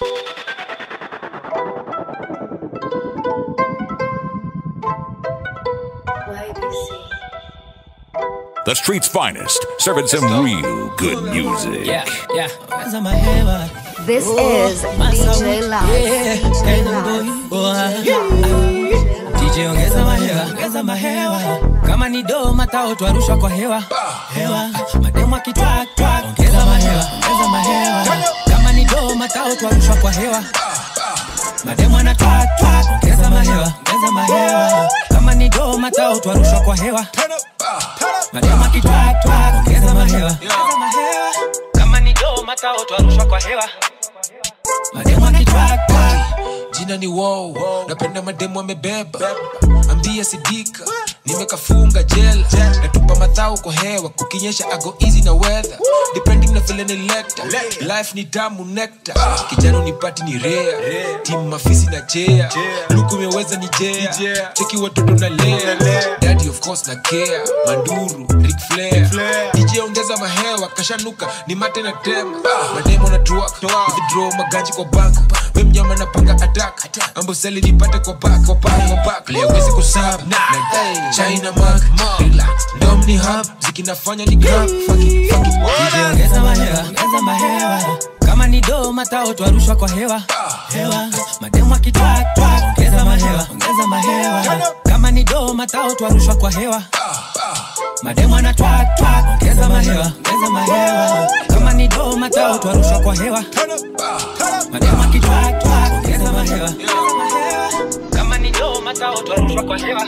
The street's finest, serving some real good music. Yeah, yeah. Ongeza mahewa. This is DJ Loud. Yeah, DJ yeah, Loud. boy. DJ ongeza mahewa, ongeza mahewa. Kama ni do matao twarushwa kwa hewa. Hewa. Mademu akitwak twak. Ongeza mahewa, ongeza mahewa. Kama ni do matao twarushwa kwa hewa. Mademu ana twak twak. Ongeza mahewa, ongeza mahewa. Kama ni do matao twarushwa kwa hewa. Mademu akitwak twak. Ongeza mahewa, ongeza mahewa. Kama ni do matao twarushwa kwa hewa. Mademu akitwak twak. jina ni wow napenda mademu amebeba ambia sidika nimekafunga jela natupa madhao kwa hewa kukinyesha ago easy na weather depending na vile ni lecta life ni damu nekta kijana unipati ni rea timu mafisi na jea luku imeweza ni jea cheki watoto na lea daddy of course na care manduru Ric Flair DJ ongeza mahewa kashanuka ni mate na tema mademo na truck withdraw magaji kwa bank we mnyama napanga attack amboseli nipate kwa back kwa back kwa back leo wezi kusab na China mark relax ndom ni hub zikinafanya ni grab fuck it fuck it DJ ongeza mahewa, ongeza mahewa. Kama ni do matao twarushwa kwa hewa. Hewa. Mademu akitwak twak. Ongeza mahewa, ongeza mahewa. Kama ni do matao twarushwa kwa hewa. Mademu ana twak twak. Ongeza mahewa, ongeza mahewa. Kama ni do matao twarushwa kwa hewa. Mademu akitwak twak. Ongeza mahewa, ongeza mahewa. Kama ni do matao twarushwa kwa hewa.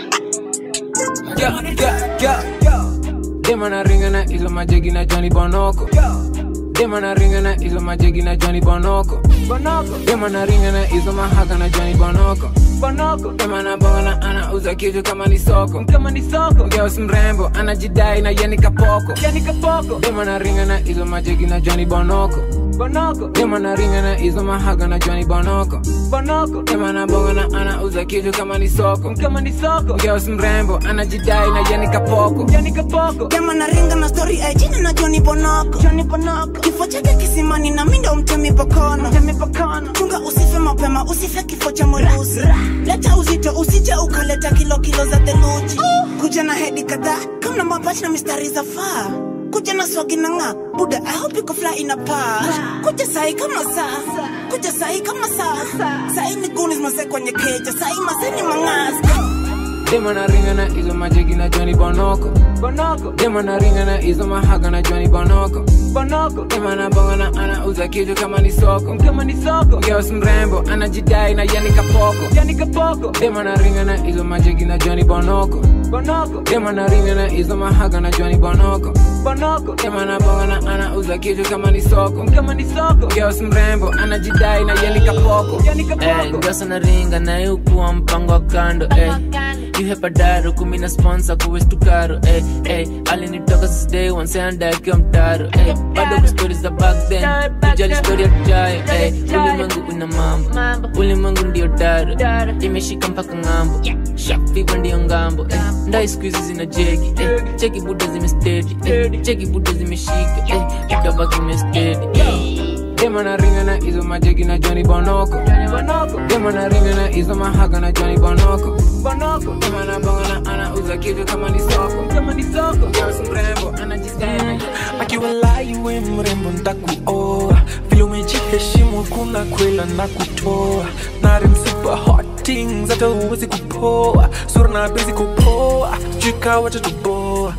Yeah, yeah, yeah. Dema na ringa na izo majegi na Johnny Bonoko. Dema na ringa na izo majegi na Johnny Bonoko. Dema na ringa na izo mahaka na Johnny Bonoko. Dema na bonga na anauza kitu kama ni soko. Kama ni soko. Girls mrembo anajidai na yeni kapoko. Yeni kapoko. Dema na ringa na izo majegi na Johnny Bonoko. Bonoko. Dema na ringa na izo mahaka na Johnny Bonoko. Bonoko. Dema na bonga na anauza kitu kama ni soko. Kama ni soko. Girls mrembo anajidai na yeni kapoko. Yeni kapoko. Dema na ringa na story ajina na Johnny Bonoko. Johnny Bonoko. Kifo chake kisimani na mindo mtemi pokono. Mtemi pokono. Chunga usife mapema, usife kifo cha mwerusi. Leta uzito, usije ukaleta kilo kilo za theluji. Kuja na hedi kadhaa, kama na mapachi na mistari za faa. Kuja na swagi na ng'aa, buda I hope you can fly in a par. Kuja sahi kama saa, kuja sahi kama saa. Sahi ni goonies mase kwenye keja, sahi mase ni mang'azi. Dema na ringa na izo majegi na Johnny Bonoko. Bonoko. Dema na ringa na izo mahaga na Johnny Bonoko. Bonoko. Dema na bonga na anauza kitu kama ni soko. Kama ni soko. Girls mrembo anajidai na yani kapoko. Yani kapoko. Dema na ringa na izo majegi na Johnny Bonoko. Bonoko. Dema na ringa na izo mahaga na Johnny Bonoko. Bonoko. Dema na bonga na anauza kitu kama ni soko. Kama ni soko. Girls mrembo anajidai na yani kapoko. Yani kapoko. Eh, ngosa na ringa naye ukuwa mpango wa kando eh. yuhepa daro kumi na sponsor kuwestukaro eh, eh. alinitoka since day one senda akiwa mtaro eh. bado kustori za back then kujali stori ya tujayo eh. ulimwengu una mambo ulimwengu ndio daro imeshika mpaka ng'ambo shafiva ndiyo ngambo eh. ndai skuizi zina jegi eh. cheki buda zimestedi eh. cheki buda zimeshika eh. ikabaki mestedi eh. Dema na ringa na izo majegi na Johnny Bonoko. Dema na ringa na izo mahaga na Johnny Bonoko. Dema na bonga na anauza kitu kama ni soko. Kama ni soko. Girls mrembo anajidai na akiwalai we mrembo ntakuoa vile umejiheshimu kuna kwela na kutoa nari super hot things hata uwezi kupoa sura na bezi kupoa jika watatuboa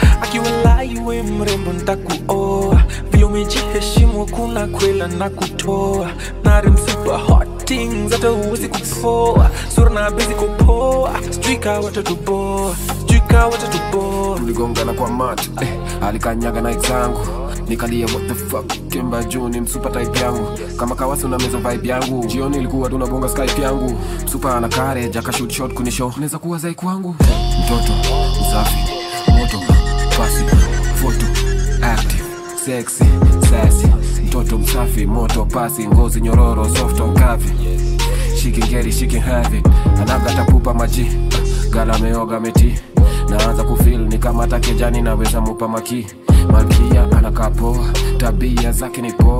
akiwalai we mrembo ntakuoa vile umejiheshimu kuna kwela na kutoa nari super hot things hata uwezi kupoa sura na bezi kupoa jika watatuboa jika watatuboa tuligongana kwa mat eh, alikanyaga na zangu nikalia what the fuck kemba juu ni msupa type yangu kama kawasi una meza vibe yangu jioni ilikuwa tunabonga skype yangu msupa ana courage akashoot shot kunisho naweza kuwa zai kwangu mtoto msafi moto pasi foto active sexy sassy mtoto msafi moto pasi ngozi nyororo soft on kavi she can get it she can have it anagata pupa maji gala ameoga meti naanza kufil ni kama hata kejani naweza mupa maki malkia anakaa poa tabia zake ni poa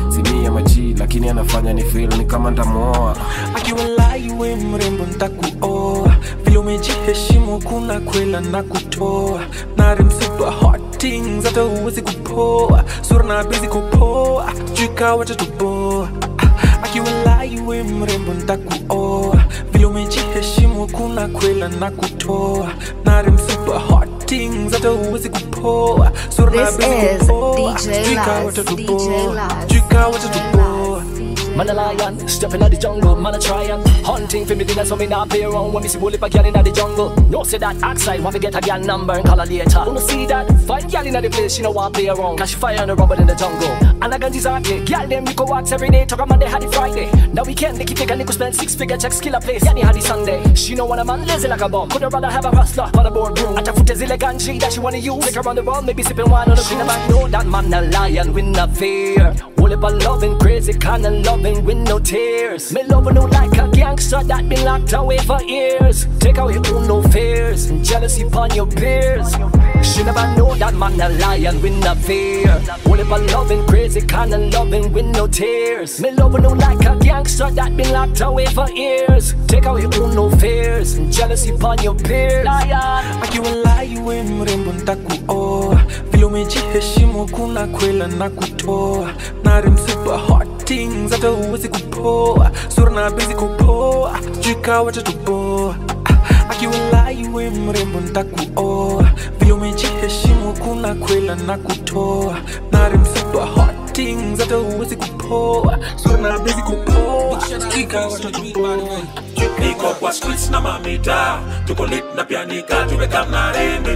simia maji lakini anafanya ni feel ni kama ntamuoa akiwalai we mrembo ntakuoa vile umejiheshimu kuna kwela na kutoa narimsupa hot things hata uwezi kupoa sura na bezi kupoa jika watatuboa akiwalai we mrembo ntakuoa vile umejiheshimu kuna kwela na kutoa narimsupa hot things hata uwezi kupoa sura na This bezi is kupoa DJ jika Laz, watatuboa DJ Laz. jika watatuboa Man a lion, stepping out the jungle, man a try and hunting for me dinner so me not play around when me see bully pa girl inna the jungle. No say that outside, want me get a girl number and call her later. Wanna see that? Find girl inna the place, she no want play around, cause she fire on the rubber in the jungle. And I got this arcade, girl them we go walks every day, talk on Monday, had it Friday. Now we can't make it take a nickel spend six figure checks, kill a place. Yani had it Sunday. She know want a man lazy like a bum, could rather have a hustler on the boardroom. At a foot is like ganji that she wanna use, take around the world, maybe sipping wine on the green. Man know that man a lion, win a fear. All about loving crazy kind of loving with no tears. Me loving you like a gangster that been locked away for years. Take away all no fears and jealousy upon your peers. She never know that man a lion with no fear. All about loving crazy kind of loving with no tears. Me loving you like a gangster that been locked away for years. Take away all no fears and jealousy upon your peers. Lion. akiwalai we mrembo ntakuoa vile umejiheshimu kuna kwela na kutoa narimsupa hot things hata uwezi kupoa sura na bezi kupoa jika watatuboa akiwalai we mrembo ntakuoa vile umejiheshimu kuna kwela na kutoa narimsupa hot things hata uwezi kupoa sura na bezi kupoa jika watatuboa niko kwa streets na mamita tuko lit na pianika tumeka mnarende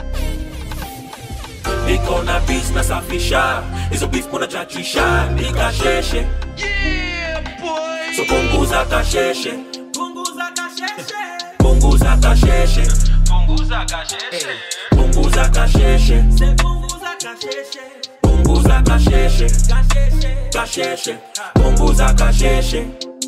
niko na bis na safisha hizo beef kuna chachisha nikasheshe so punguza kasheshe punguza kasheshe punguza kasheshe punguza kasheshe kasheshe punguza kasheshe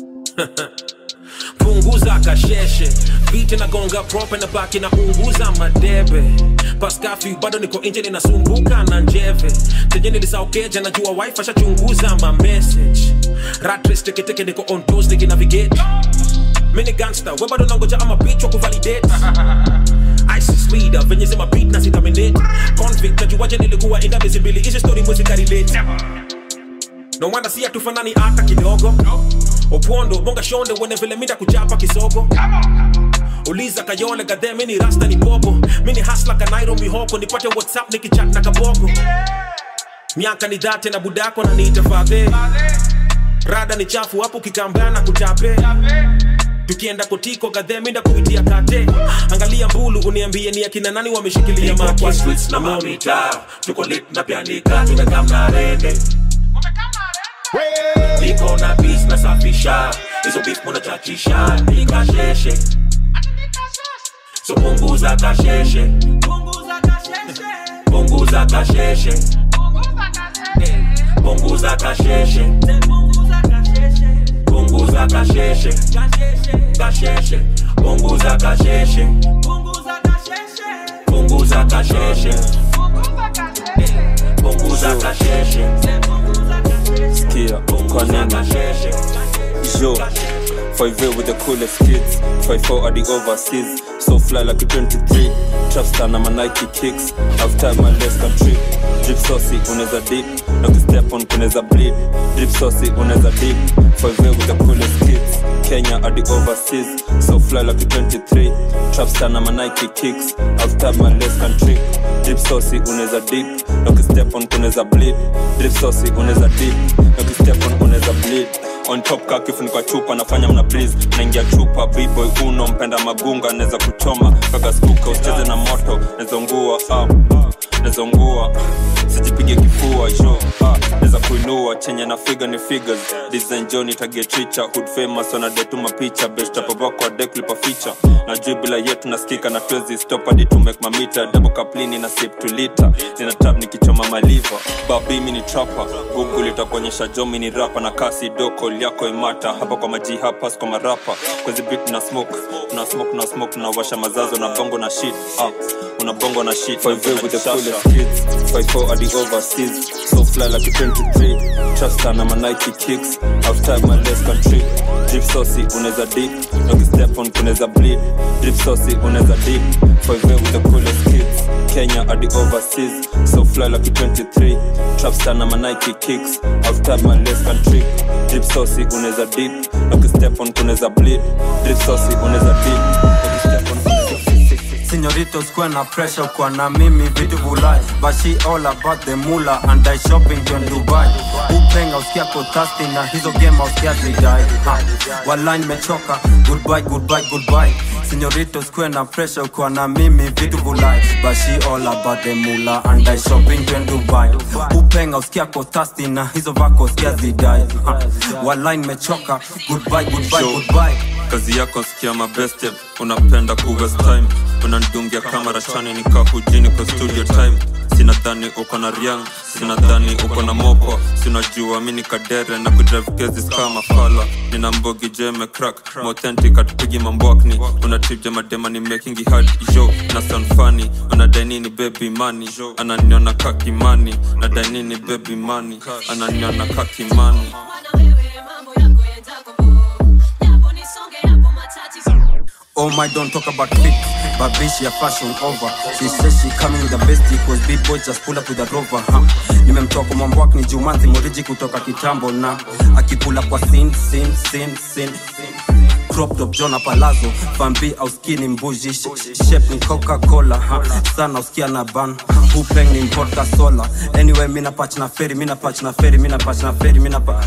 punguza kasheshe vite nagonga prope na baki na unguza madebe paskafi bado niko nje ninasumbuka na njeve tenye nilisaukeja najua wife ashachunguza ma message ratres teketeke niko on toes nikinavigate mini gangster we bado nangoja ama bitch wa kuvalidate ISIS leader venye zima beat na sitaminate convict najuaje nilikuwa inda miezi mbili hizi story mwezi karelate no wonder si hatufanani hata kidogo opondo bonga shonde wene vile mida kuchapa kisogo uliza kayole gadhe mini rasta ni bobo mini hasla kanairo mihoko nipate whatsapp nikichat na kaboko miaka ni dhate na budako na niite fadhe rada ni chafu hapo kikambea na kuchape tukienda kotiko gadhe minda kuitia kate angalia mbulu uniambie ni akina nani wameshikilia maki streets na mamita tuko lit na pianika tumekaa mnarende niko na bis na safisha hizo beef munachachisha nikasheshe so punguza kasheshe punguza kasheshe punguza kasheshe punguza kasheshe kasheshe punguza kasheshe punguza kasheshe punguza kasheshe Skia, kwa nini? Yo, 5 with the coolest kids 54 at the overseas So fly like a 23 Trapstar na my Nike kicks I've tied my legs can trip Drip saucy, unaweza dip Na ukistep on kunaweza bleed Drip saucy, unaweza dip 5 with the coolest kids Kenya at the overseas So fly like a 23 Trapstar na my Nike kicks I've tied my legs can trip Drip saucy, unaweza dip Na ukistep on kunaweza bleed Drip saucy, unaweza dip Na ukistep on kunaweza bleed on top ka kifuniko chupa nafanya mna please naingia chupa bboy uno mpenda magunga naweza kuchoma kaka skuka usicheze na moto nezongua ah, nezongua sijipige kifua jo ah, naweza kuinua chenye na figa ni figures design jo nitagetricha hood famous wanadetuma picha bestapabakwa deklipa ficha na juu bila yetu nasikika na twezi stop hadi to make mamita double kaplini na sip to liter nina tab nikichoma maliva babi mini trapa google itakuonyesha jo mini rapa na kasi doko yako imata hapa kwa maji hapa kwa marapa kwezi bit na smoke na smoke na smoke na washa mazazo na bongo na shit ah una bongo na shit Five with the coolest kids 54 at the overseas so fly like a 23 trust na my Nike kicks I've tied my left country drip saucy unaweza dip no step on kunaweza bleed drip saucy unaweza dip 5 with the coolest kids Kenya at the overseas so fly like a 23 trap na my Nike kicks I've tied my left country drip saucy unaweza dip no step on kunaweza bleed drip saucy unaweza dip no step on Señoritos kuwa na pressure kwa na mimi vitu vulai But she all about the mula and I shopping to Dubai Upenga usikia ko thirsty na hizo game usikia zidai ha. Walai nimechoka goodbye goodbye goodbye Señoritos kuwa na pressure kwa na mimi vitu vulai But she all about the mula and I shopping to Dubai Upenga usikia ko thirsty na hizo vako usikia zidai ha. Walai nimechoka goodbye goodbye goodbye kazi yako sikia mabeste unapenda kuwaste time unandungia kamera chani nikaa hujini kwa studio time sinadhani uko na riang sinadhani uko na moko sinajua mi ni kadere na kudrive cases kama fala nina mbogi jeme crack mauthentic atupigi mambwakni una trip jamadema ni making it hard yo na sound funny unadai nini baby money ananiona kakimani nadai nini baby money ananiona kakimani Oh my, don't talk about fit, but bitch, your fashion over. She says she coming with the best cause big boy just pull up with a rover, huh? Nimemtoka mwambwak ni Jumanzi Moriji kutoka kitambo na akipula kwa sin sin sin sin crop top Jona Palazzo Bambi au skinny mbuji sh- sh- shape ni Coca-Cola ha sana usikia na ban Hupeng ni vodka sola anyway mina patch na ferry mina patch na ferry mina patch na ferry mina pa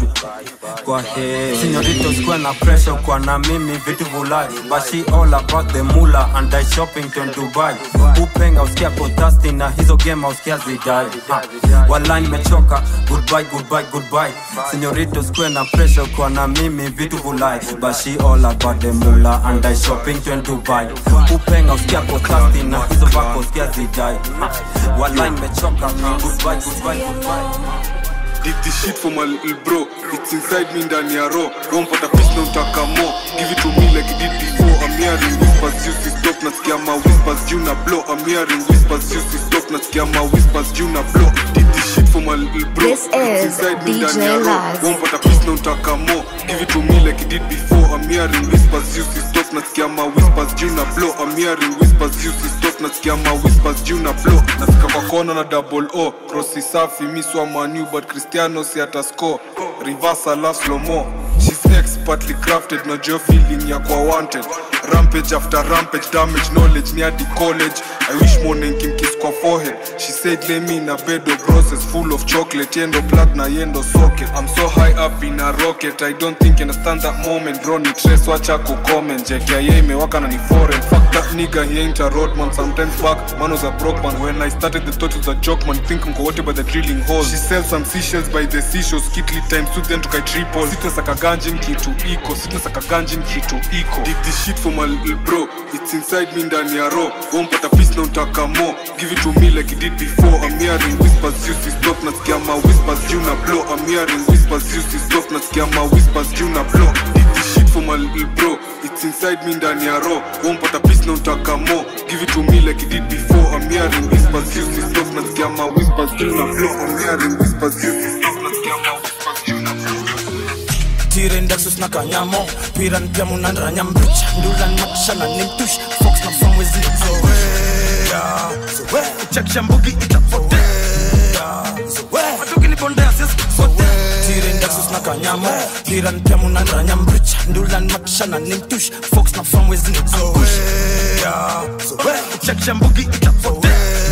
kwa he Señoritos kwa na pressure kwa na mimi vitu vulai but she all about the mula and I shopping to Dubai Hupeng usikia ko thirsty na hizo game usikia zidai ha Walai nimechoka goodbye goodbye goodbye Señoritos kwa na pressure kwa na mimi vitu vulai but she all about the mula and I shopping to Dubai Upenga usikia ko thirsty na hizo vako usikia zidai ha. Walai nimechoka goodbye goodbye goodbye Did this shit for my little bro It's inside me ndani ya raw Rompata peace na utaka more Give it to me like it did before I'm hearing whispers you si stop Nasikia ma whispers you na blow I'm hearing whispers you si stop Nasikia ma whispers you na blow Did this shit for my little bro This It's is inside me DJ ndani ya raw Laz. Rompata peace na utaka more Give it to me like it did before I'm hearing whispers you si stop Nasikia ma whispers you na blow I'm hearing whispers you si stop Nasikia ma whispers you na blow Nafika kwa kona na double O Crossi safi mi swa manu but Cristiano si ata score Reverse alafu slow mo She's expertly crafted na jo feeling ya kwa wanted Rampage after rampage damage knowledge ni hadi college I wish morning kimkiss kwa forehead She said lay me in a bed of roses full of chocolate Yendo plug na yendo socket I'm so high up in a rocket I don't think you understand that moment Bro ni trace wacha ku comment JKIA imewaka na ni foreign Fuck that nigga he ain't a roadman Sometimes back man was a broke man When I started the thought was a joke man Think mko wote by the drilling hole She sells some seashells by the seashore Skitly times two then tukai triple Sitna saka ganjin kitu iko Sitna saka ganjin kitu iko Did this shit for my little bro It's inside me ndani ya raw Wompata peace na utaka more Give it to me like it did before I'm hearing whispers you si stop Nasikia ma whispers you na blow I'm hearing whispers you si stop Nasikia ma whispers you na blow Did this shit for my little bro It's inside me ndani ya raw Wompata peace na utaka more Give it to me like it did before I'm hearing whispers you si stop Nasikia ma whispers you na blow I'm hearing whispers you si stop Nasikia ma whispers you na blow tiren daxus na kanyamo piran pia munandra nyambricha ndulan makshana nimtush fox na famwezi zoea zoea chakisha mbugi itapotea zoea matuki nipondea sisi sote tiren daxus na kanyamo piran pia munandra nyambricha ndulan makshana nimtush fox na famwezi zoea zoea chakisha mbugi itapotea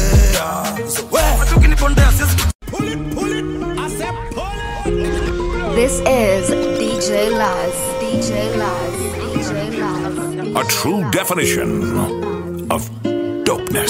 zoea matuki nipondea sisi pull it pull it I said pull it This is DJ Laz. DJ Laz. DJ Laz. A true definition of dopeness.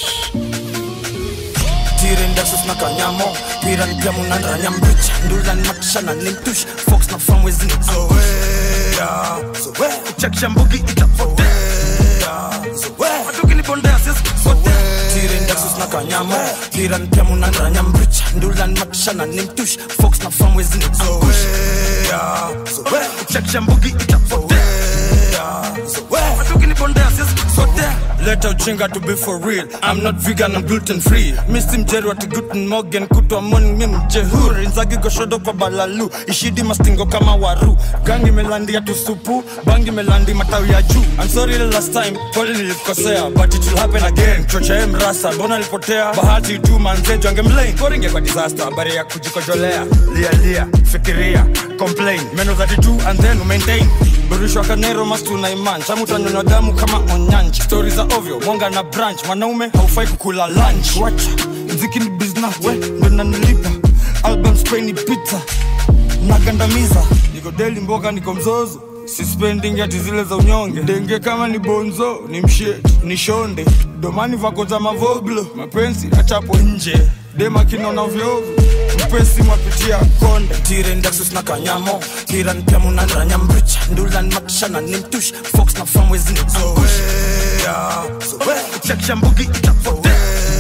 tiren daxus na kanyamo piran pia munandra nyambricha ndulan makshana nimtush fox na famwezi zoea zoea chakisha mbugi itapotea zoea matuki nipondea sisi sote tiren daxus na kanyamo piran pia munandra nyambricha ndulan makshana nimtush fox na famwezi zoea zoea chakisha mbugi itapotea zoea matuki nipondea sisi sote leta uchinga to be for real i'm not vegan i'm gluten free misi mjeri wati guten morgan kutwa morning mi mjehuri nzagi goshodo kwa balalu ishidi mastingo kama waru gangi melandia tusupu bangi melandi matawi ya juu i'm sorry the last time pole nilikosea but it will happen again chocha mrasa mbona alipotea bahati tu manzejo angemlain koringe kwa disaster habari ya kujikojolea lia lia fikiria complain meno 32 and then maintain burishwa kanero mastu na iman chamu tanyonywa damu kama onyanji stori za ovyo mwanga na branch mwanaume haufai kukula lunch wacha mziki ni business we ndo nanilipa album spray ni pizza nagandamiza niko deli mboga niko mzozo sispending ati zile za unyonge denge kama ni bonzo ni mshet ni shonde domani vako za mavoglo mapenzi achapo nje dema kinona vyovyo mpesi mwapitia konde tiren daxus na kanyamo kiran pia munanranya mbricha ndulan makishana ni mtush fox na famwezi ni angush chakisha mbugi itapotea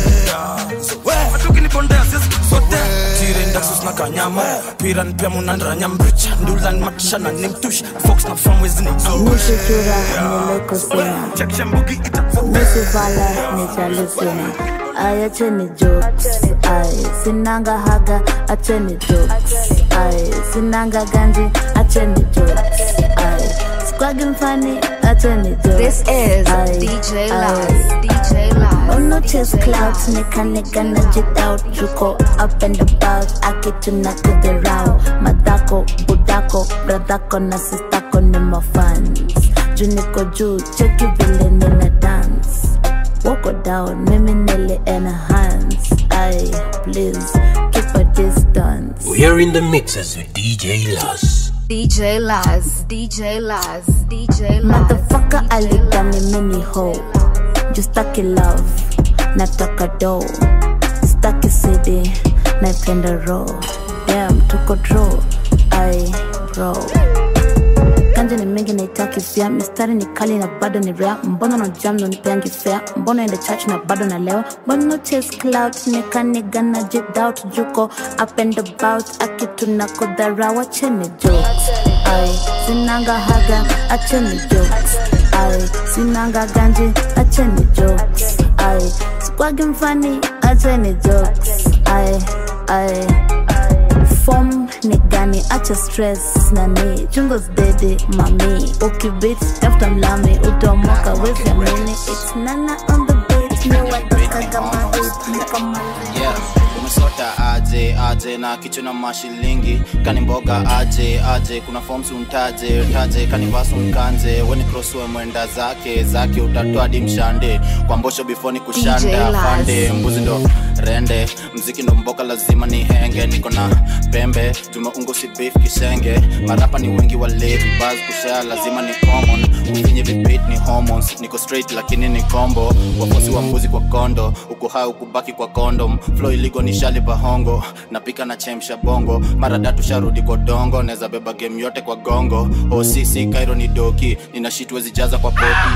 atukinipondia sisi sote tiren daxus na kanyamo piran pia munanranya mbricha ndulan makishana ni mtush fox na famwezi ni angush Nishitura nilikosea chakisha mbugi itapotea Nisifala nichalusina Ay, acheni jokes Ay, sinanga haga acheni jokes Ay, sinanga ganji acheni jokes Ay, squagi mfani acheni jokes This is Ay, DJ ay. Laz. DJ Laz. Ono chase clouds nika nika na jit out Juko up and about Akituna kudhirao Madako, budako, bradako na sistako ni mafans Juu niko juu, cheki vile nina dance Woko down, mimi nili enhance Ay, please, keep a distance We're in the mixes with DJ Laz. DJ Laz. DJ Laz. DJ Laz. Motherfucker alidhani mini ho Juu staki love, nataka do Staki city, naipenda raw Damn, tuko draw, ay, bro Ganja ni mingi naitaki pia mistari ni kali na bado ni rare mbona na jam na nipeangi fair mbona ende church na bado na leo mbona chase cloud nikaniga na jit out juko up and about akitu na kudhara wacheni jokes ay sinanga haga acheni jokes ay sinanga ganji acheni jokes ay squagi mfani acheni jokes ay ay form ni gani acha stress nani chungo zdede mami ukibit tafuta mlami utamoka wezi amini it's nana on the beat ni watakaga mahit nikamaliza yeah. umesota aje aje na kichwa na mashilingi kani mboga aje aje kuna forms untaje taje kani vasu mkanje weni crosswe mwenda zake zake utatoa di mshande kwa mbosho before ni DJ kushanda Laz. fande mbuzi ndo rende mziki ndo mboka lazima ni henge niko na pembe tumeungo si beef kisenge marapa ni wengi walevi bas kushare lazima ni common ufinye vipit ni hormones niko straight lakini ni combo wafosi wa mbuzi kwa kondo uko hai ukubaki kwa condom flow iligo ni shali bahongo napika na chemsha bongo mara datu sharudi kwa dongo neza beba game yote kwa gongo osisi kairo ni doki nina shit wezi jaza kwa poti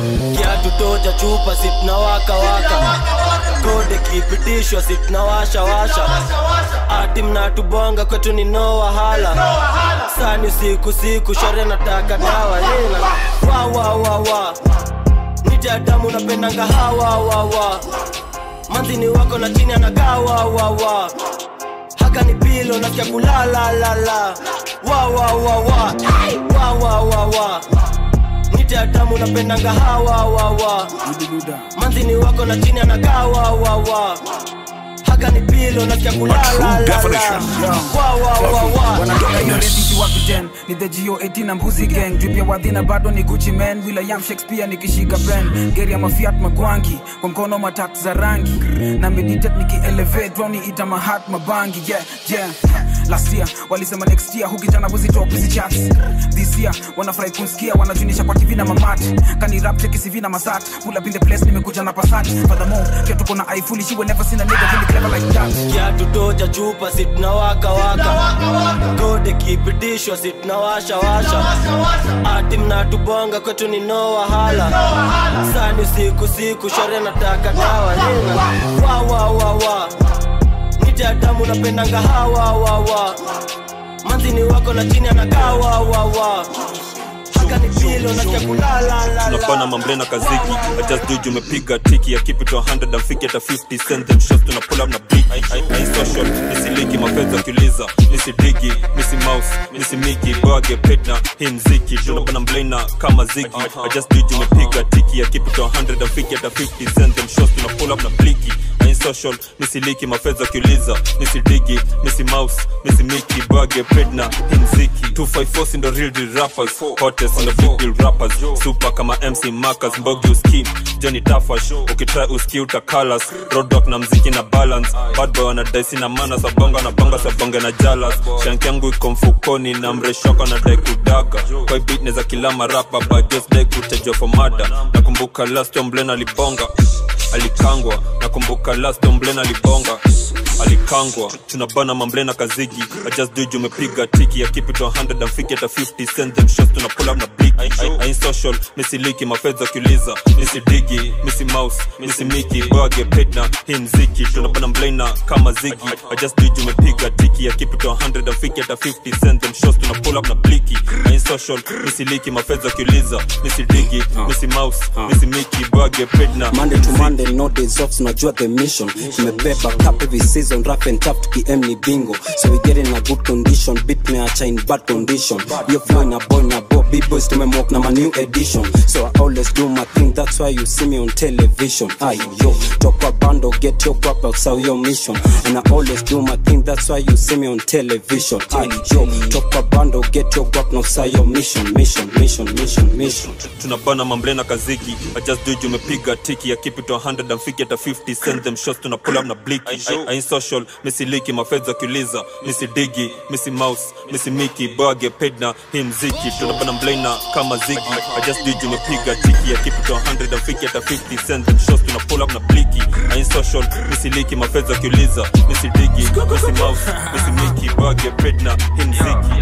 kiatu toja chupa sitna waka waka kode kipitishwa sitna washa washa ati mnatubonga kwetu ni no wahala sani siku siku shore nataka dawa yena wa wa wa wa nitadamu napendanga hawa wa wa manzini wako na chini anagaa wa wa wa haka ni pilo nasikia kulala la la wa wa wa wa wa wa wa wa nitadamu napendanga hawa wa wa manzini wako na chini anagaa wa wa wa haka ni pilo nasikia kulala la la wa wa wa wa wanatoka hiyo resi kiwapi ni the go 18 na mbuzi gang drip ya wadhina bado ni gucci man william shakespeare nikishika pen geri ya mafiat magwangi kwa mkono matak za rangi na meditate nikielevate wani ita mahat mabangi yeah yeah last year walisema next year hukijana buzi top hizi charts this year wanafurahi kunsikia wanajunisha kwa tv na mamat kani rap check CV na masat pull up in the place nimekuja na passat furthermore pia tuko na i foolish you will never seen a nigga really clever like that kiatu toja chupa sitna waka waka kode kipitishwa sitna washa washa ati mnatubonga kwetu ni no wahala sani siku siku shore nataka dawa yena wa wa wa wa nitadamu napendanga hawa wa wa manzini wako na chini anakaa wa wa wa kanipilo nasikia kulala tunapana mamblena kaziki I just do it, umepiga tiki ya keep it to 100 and fiki hata 50 send them shots tuna pull up na beat I, I, I social nisiliki mapenzi akiuliza nisidigi nisi mouse nisi miki bage petna hii mziki tunapana mblena kama zigi I just do it, umepiga tiki ya keep it to 100 and fiki hata 50 send them shots tuna pull up na bliki I social nisiliki mafedha akiuliza nisidigi nisi mouse nisi miki bage petna hii mziki 254 si ndo real deal rappers hottest ndo big deal rappers super kama mc marcus mbogi uskim johnny tafash ukitry uski utakalas roadrock na mziki na balance bad boy wanadaisi na mana sabonga na bonga sabonge na jalas shank yangu iko mfukoni na mreshoko na dai kudaga kwa beat neza kila marapa but just dai kutajwa for mada nakumbuka last omblen alibonga alikangwa nakumbuka last omblen alibonga alikangwa tunabana mamblena kazigi I just do it, umepiga tiki ya keep it to 100 and fiki hata 50 send them shots tuna pull up na big I, I, I ain't social misiliki mafedha kiuliza misidigi misi mouse misi miki bage petna hii mziki tunabana mblena kama zigi I just do it, umepiga tiki ya keep it to 100 and fiki hata 50 send them shots tuna pull up na bliki I ain't social misiliki mafedha kiuliza misidigi misi mouse misi miki bage petna Monday to Monday, no days off, tunajua the mission. Tumebeba cup every season, rough and tough, tukiem ni bingo. So we get in a good condition, beat meacha in bad condition. Yo flow in a boy na bo, big boys tumemwalk na my new edition. So I always do my thing, that's why you see me on television. Aye yo, talk a bando, get your guap outside your mission. And I always do my thing, that's why you see me on television. Aye yo, talk a bando, get your guap outside your mission, mission, mission, mission, mission. tunabana mamblena kaziki I just do it, umepiga tiki ya keep it to 100 and fiki hata 50 send them shots tuna pull up na bliki I, I ain't social misiliki mafedha kiuliza misidigi misi mouse misi miki bage pedna hii mziki tunabana mblena kama zigi I just do it, umepiga tiki ya keep it to 100 and fiki hata 50 send them shots tuna pull up na bliki I ain't social misiliki mafedha kiuliza misidigi misi mouse misi miki bage pedna hii mziki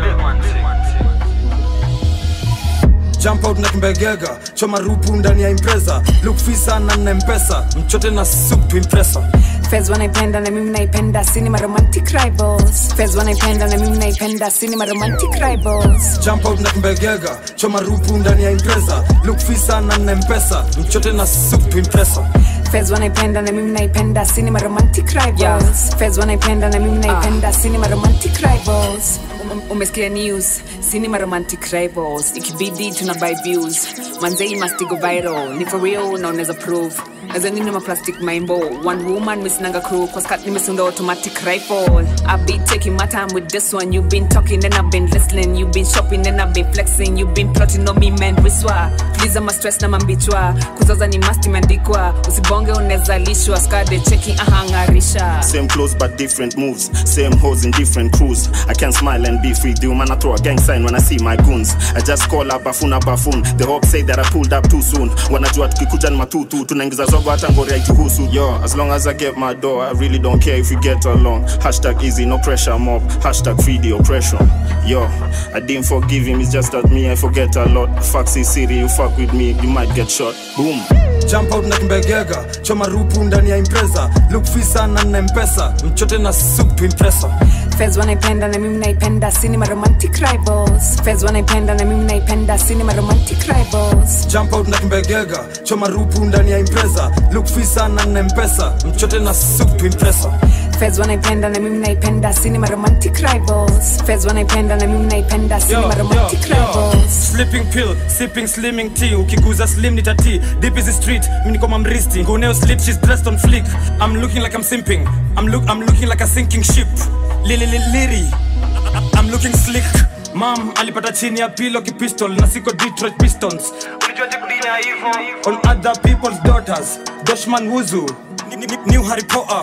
jump out na kimbegega choma rupu ndani ya impreza look fisa na na mpesa mchote na soup to impresa Fez wanaipenda na mimi naipenda cinema romantic rivals Fez wanaipenda na mimi naipenda cinema romantic rivals jump out na kimbegega choma rupu ndani ya impreza look fisa na na mpesa mchote na soup to impresa Fez wanaipenda na mimi naipenda cinema romantic rivals Fez wanaipenda na mimi naipenda cinema romantic rivals Um- umesikia news cinema romantic rivals ikibidi tuna buy views manzei must go viral ni for real na unaweza prove nazanini maplastic maimbo one woman misinanga crew kwa skat nimesunda automatic rifle i be taking my time with this one you've been talking and i've been listening you've been shopping and i've been flexing you've been plotting on me man wiswa please ama stress na mambichwa kuzaza ni must imeandikwa usibonge unezalishwa skade cheki ahangarisha Same clothes but different moves. Same hoes in different crews. I can smile and be free. The man I throw a gang sign when I see my goons. I just call up bafuna bafun. The hope say that I pulled up too soon. Wanajua tukikuja ni matutu. Tunaingiza zogo hata ngori haituhusu. Yo, as long as I get my door, I really don't care if we get along. Hashtag easy, no pressure mob. Hashtag free the oppression. Yo, I didn't forgive him. It's just that me, I forget a lot. Foxy City, you fuck with me, you might get shot. Boom. jump out na kimbegega choma rupu ndani ya impreza look fisa na na mpesa mchote na soup to impresa Fez wanaipenda na mimi naipenda cinema romantic rivals Fez wanaipenda na mimi naipenda cinema romantic rivals jump out na kimbegega choma rupu ndani ya impreza look fisa na na mpesa mchote na soup to impresa Fez wanaipenda na mimi naipenda cinema romantic rivals Fez wanaipenda na mimi naipenda cinema romantic rivals sleeping pill sipping slimming tea ukiguza slim ni tati deep is the street mimi niko mamristi nguneo slip she's dressed on flick i'm looking like i'm simping i'm look i'm looking like a sinking ship lili lili liri i'm looking slick mam alipata chini ya pilo kipistol na siko detroit pistons ulijuaje kudina hivyo on other people's daughters doshman wuzu Ni- ni- new harry potter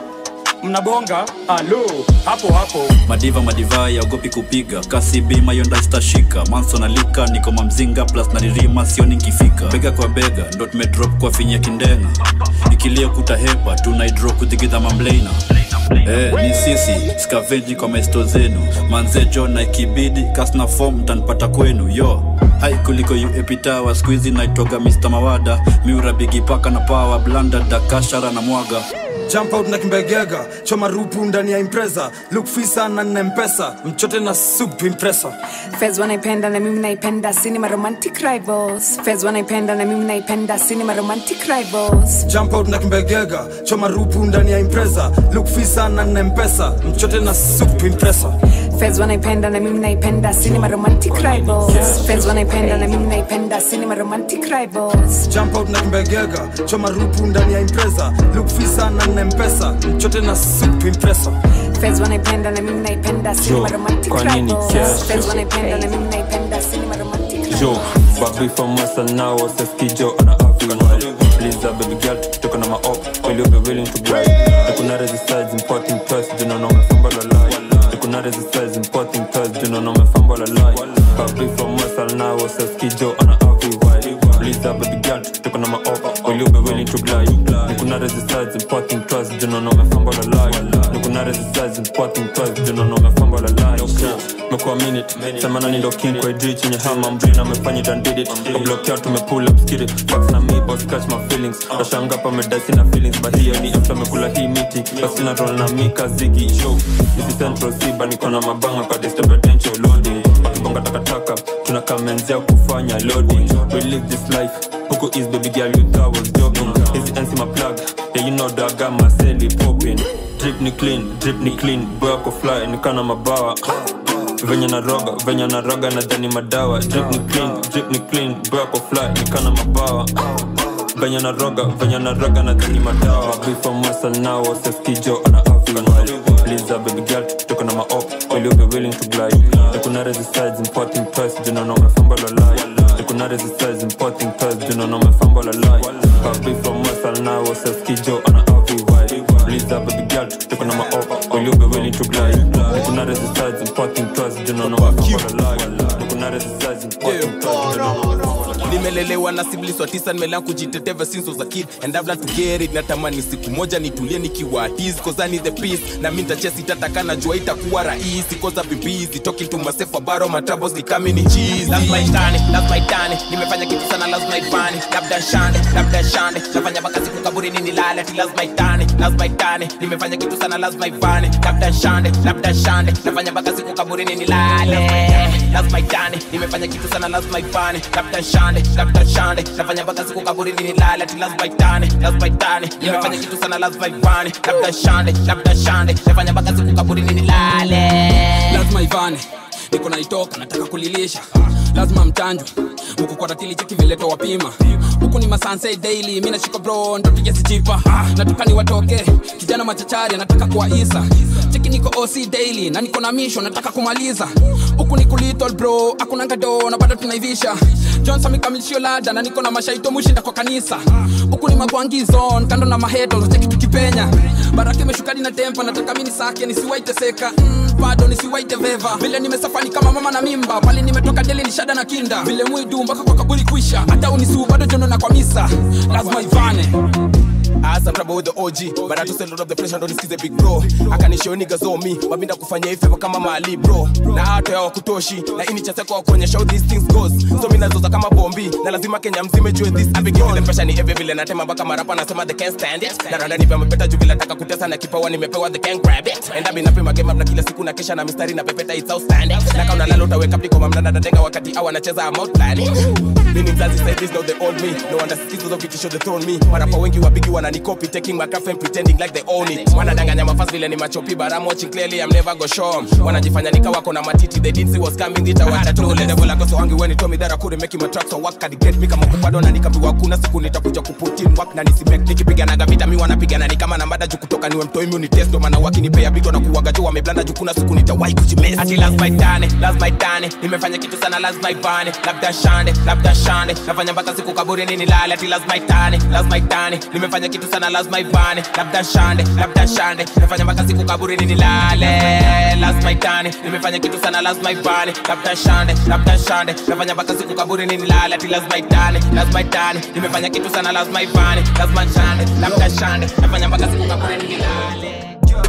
mnabonga alo hapo hapo madiva madivai yaogopi kupiga kasi bima yonda stashika manson alika niko mamzinga plus naririma sioni nkifika bega kwa bega ndo tumedrop kwa finya kindenga ikilia kutahepa tunaidro kudigidha mamleina Eh, ni sisi skaveji kwa maesto zenu manzejo na ikibidi kasna fom mtanipata kwenu yo hai kuliko uepitawa skuizi naitoga mr mawada miura bigipaka na pawa blanda dakashara na mwaga jump out na kimbegega choma rupu ndani ya impreza look fisa na nina mpesa mchote na soup to impressa Fez wanaipenda na mimi naipenda cinema romantic rivals Fez wanaipenda na mimi naipenda cinema romantic rivals jump out na kimbegega choma rupu ndani ya impreza look fisa na nina mpesa mchote na soup to impressa Fez wanaipenda na mimi naipenda cinema romantic rivals Fez wanaipenda na mimi naipenda cinema romantic rivals jump out na kimbegega choma rupu ndani ya impreza look fisa na nina mpesa mchote na soup to impressa Fez wanaipenda na mimi naipenda cinema Jo, romantic kwa nini rivals kesho? Fez wanaipenda na mimi naipenda cinema romantic Yo, babi from Western now, Seskijo on a African vibe. Please, uh, baby girl, took on my up. Will you be willing to glide? The Kunare size importing toys, do not know my fumble a lie. The Kunare size importing toys, do not know my fumble a lie. Babi from Western now, Seskijo on a African vibe. Please, uh, baby girl, took on my up. Will you be willing to glide? The Kunare size importing toys, do not know my fumble a lie. The Kunare size importing toys, do not know my fumble a lie. mekuwa minute sema nani ndo king kwa idri chenye hama mbrina amefanya it and did it kablokia tumepull up skid it fax na me boss catch my feelings nashanga pa medasi na feelings but hiyo ni after amekula hii miti basi na roll na mika zigi show this is central siba niko na mabanga kwa disturb attention loading wakibonga takataka tunakamenzea kufanya loading we live this life huko is baby girl you thought was joking hizi NC my plug yeah you know that I got my celly popping drip ni clean drip ni clean boy ako fly nikana mabawa venye na roga venye na roga na dhani madawa drip ni clean drip ni clean boy ako fly nikana mabawa venye na roga venye na roga na dhani madawa be from western now seskijo ana african vibe please uh, baby girl toka na maop will you be willing to glide kuna resistance importing toys do not know my fumble a lie kuna resistance importing toys do not know my fumble a lie be from western now seskijo ana african vibe please uh, baby girl toka na maop will you be willing to glide kuna resistance importing toys do not know my fumble a lie kuna resistance importing toys do not know my fumble a lie nimelelewa na siblings wa tisa nimelea kujitetea ever since was a kid and I've learned to get it natamani siku moja nitulie nikiwa his cause I need the peace na mimi nitachesi tataka najua itakuwa rahisi cause I've been busy talking to myself about my troubles ni kama ni cheese lazima itane lazima itane nimefanya kitu sana lazima ifane labda shande labda shande nafanya mpaka siku kaburini nilale ati lazima itane lazima itane nimefanya kitu sana lazima ifane labda shande labda shande nafanya mpaka siku kaburini nilale lazima itane nimefanya kitu sana lazima ifane labda shande labda shande nafanya mpaka siku kaburini nilale ati lazima itane lazima itane nimefanya kitu sana lazima ifane labda shande labda shande nafanya mpaka siku kaburini nilale lazima ivane niko naitoka nataka kulilisha lazima mchanjwe huku kwa ratili cheki vileto wapima huku ni masanse daily mi nashika bro ndoto sijipa nataka ni watoke kijana machachari anataka kuwaisa cheki niko oc daily na niko na misho nataka kumaliza huku ni kulitol bro hakuna ngado na bado tunaivisha john samikamilisio lada na niko na mashaito mushinda kwa kanisa huku ni magwangizon kando na mahedo cheki tukipenya baraka imeshukadi na tempo nataka mini sake nisiwaiteseka mm, bado nisiwaite veva vile nimesafani kama mama na mimba pale nimetoka deli ni shada na kinda vile mwidu mpaka kwa kaburi kuisha hata unisuu bado jono na kwa misa lazima ivane As I'm trouble with the OG, but I just a lot of the pressure, don't excuse the big bro. Akanishow niggas on me, wabinda kufanya hivyo kama mali bro. Na hata ya wakutoshi, na ini cha seko kuonyesha how these things goes. So mimi nazoza kama bombi, na lazima Kenya mzime jue this. I've been given the pressure ni every vile natema mpaka marapa nasema they can't stand it. Na randa nipe mapeta juu vile nataka kutesa na kipawa nimepewa they can't grab it. And I've been napima game up na kila siku na kesha na mistari na pepeta it's outstanding. Na kama unalala utaweka up kwa mamna na denga wakati awa nacheza I'm out planning. Mimi mzazi said this now they own me. No wonder skills of vitisho they thrown me. Marapa wengi wabigi wananikopi taking my craft and pretending like they own it. Wanadanganya mafasi vile ni machopi but I'm watching clearly I'm never go show 'em. Wanajifanya nika wako na matiti they didn't see what's coming itawacha tu let devil go so angry when he told me that I couldn't make him a track so work can get me kama kupado na nikaambiwa kuna siku nitakuja kuput in work na nisibek nikipiganaga vita mi wanapigana ni kama na mada juu kutoka niwe mtoi mi unitest ndo maana wakinipea bigo na kuwaga juu wameblanda juu kuna siku nitawahi kujimess ati lazima itane lazima itane nimefanya kitu sana lazima ivane labda shande labda shande nafanya mpaka siku kaburini nilale ati lazima itane lazima itane nimefanya kitu sana lazima ivane labda shande labda shande nafanya mpaka siku kaburini nilale lazima itane nimefanya kitu sana lazima ivane labda shande labda shande nafanya mpaka siku kaburini nilale ati lazima itane lazima itane nimefanya kitu sana lazima ivane lazima shande labda shande nafanya mpaka siku kaburini nilale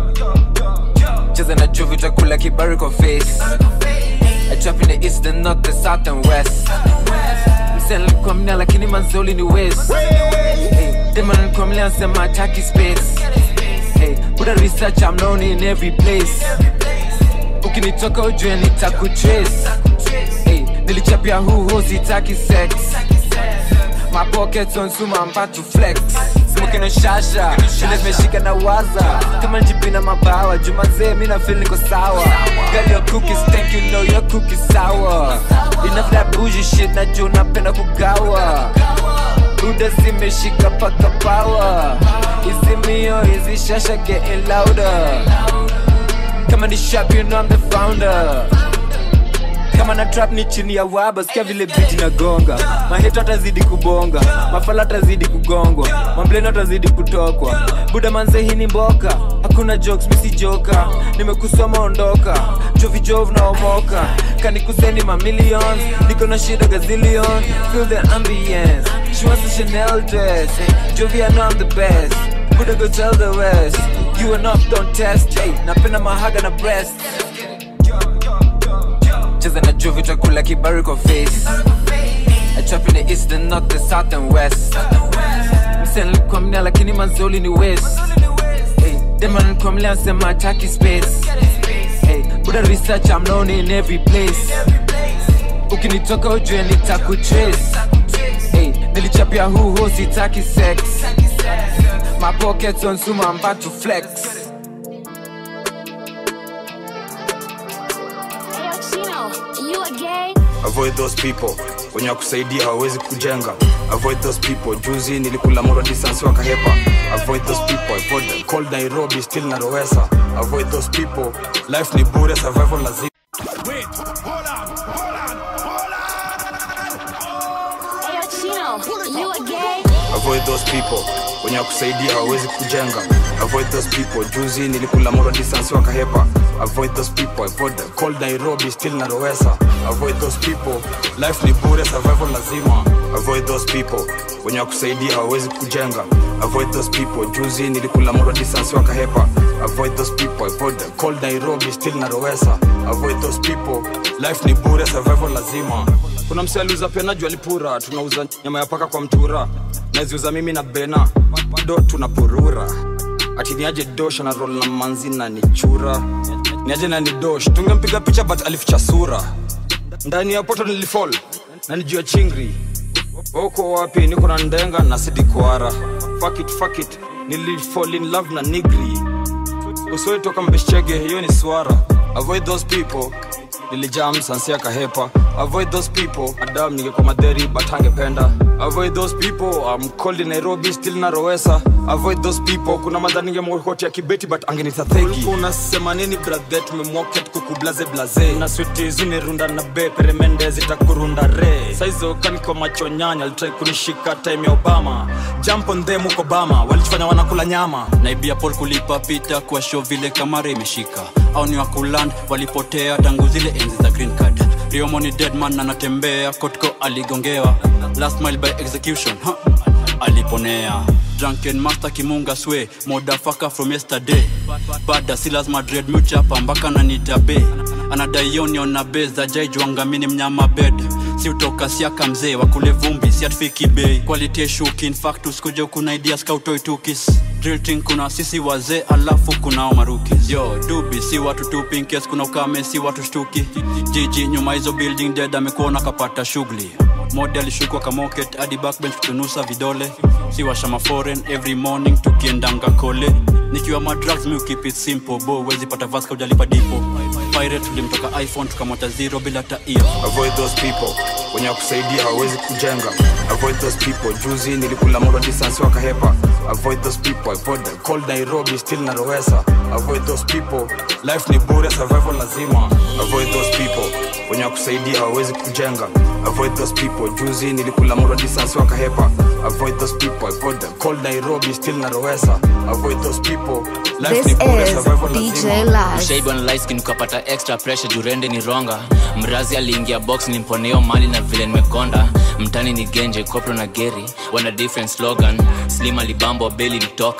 cheza na chuvi utakula kibari kwa face I drop in the east, the north, the south and west Msela nilikuwa mna lakini manzoli ni west hey, Dema nilikuwa mna nasema ataki space hey, put a research I'm known in every place ukinitoka ujue nitakutrace hey, nilichapia huho sitaki sex my pockets on suma I'm about to flex smoking on shasha vile zimeshika na waza kama njipina mabawa jumazee mi na feel niko sawa girl your cookies thank you know your cookies sour enough that bougie shit na juu napenda kugawa buda zimeshika paka power hizi mio hizi shasha getting louder kama ni shop you know I'm the founder kama na trap ni chini ya waba sikia vile biti na gonga maheto atazidi kubonga mafala atazidi kugongwa mambleno atazidi kutokwa buda manze hii ni mboka hakuna jokes misi joka nimekusoma ondoka jovijov naomoka kanikuseni mamillions niko na shida gazillion feel the ambience she wants a chanel dress jovi I know I'm the best buda go tell the rest you and up don't test hey, napenda mahaga na breast cheza na juu vitakula kibari kwa face I trap in the east, the north, the south and west msena likuwa mnea lakini mazoli ni west hey, dema likuwa mlea sema ataki space hey, buda research I'm known in every place ukinitoka ujue nitakutrace hey, nilichapia huho sitaki sex my pockets on suma I'm about to flex avoid those people wenye wakusaidia hawawezi kujenga avoid those people juzi nilikula moro distance wakahepa avoid those people avoid them. cold nairobi still narowesa avoid those people life ni bure survival lazima avoid those people wenye wakusaidia hawawezi kujenga avoid those people juzi nilikula moro distance wakahepa avoid those people avoid them. cold nairobi still narowesa avoid those people life ni bure survival lazima avoid those people wenye wakusaidia hawawezi kujenga avoid those people juzi nilikula moro distance wakahepa avoid those people avoid them. cold nairobi still narowesa avoid those people life ni bure survival lazima kuna mse aliuza pena juu alipura tunauza nyama ya paka kwa mtura naziuza mimi na bena do tunapurura ati niaje dosh na rol na manzi na nichura niaje na ni dosh tungempiga picha but alificha sura ndani ya poto nilifall na nijua chingri uko wapi niko na ndenga na sidikwara fuck it, fuck it. nilifall in love na nigri usoitoka mbeshchege hiyo ni swara avoid those people nilijam sansia kahepa avoid those people adam ningekuwa madheri but angependa avoid those people I'm cold in nairobi still na rowesa avoid those people kuna madha ningemwokotia kibeti but angenithathegi unasema nini brathe tumemwoket kukublaze blaze na switi zunirunda na be peremende zitakurunda re saizo kaniko macho nyanya alitrai kunishika time ya obama jump on them huko bama walichofanya wanakula nyama naibia pol kulipa pita kwa show vile kamara imeshika au ni wakuland walipotea tangu zile enzi za green card riomoni deadman anatembea kotko aligongewa last mile by execution huh? aliponea drunken master kimunga swe modafaka from yesterday bada si lazima dread muchapa mpaka nanitabe anadaionion na be za jaijwangamini mnyama bed si utoka siaka mzee wakule vumbi si atufiki bei quality shuki infactus kuja kuna idea skautoitukis drilting kuna sisi wazee alafu kunao marukis yo dubi si watu tu pinkes kuna ukame si watu shtuki jiji nyuma hizo building dead amekuona kapata shughuli mode alishukwa kamoket hadi backbench kutunusa vidole si washama foreign every morning tukiendanga kole nikiwa madrugs mi keep it simple bo wezi pata vaska ujalipa dipo pirate tulimtoka iphone tukamota zero bila taio avoid those people wenye wakusaidia hawawezi kujenga avoid those people juzi nilikula moro distance wakahepa avoid those people avoid them. cold nairobi still na rowesa avoid those people life ni bure survival lazima avoid those people wenye wakusaidia hawawezi kujenga avoid those people juzi nilikula moro distance wakahepa avoid those people avoid them. cold nairobi still na rowesa avoid those people life This ni bure is survival DJ lazima Laz. mshaiba na light skin ukapata extra pressure jurende ni ronga mrazi aliingia box nimponeo mali na vile nimekonda mtani ni genje kopro na geri wana different slogan slim alibambo beli litoka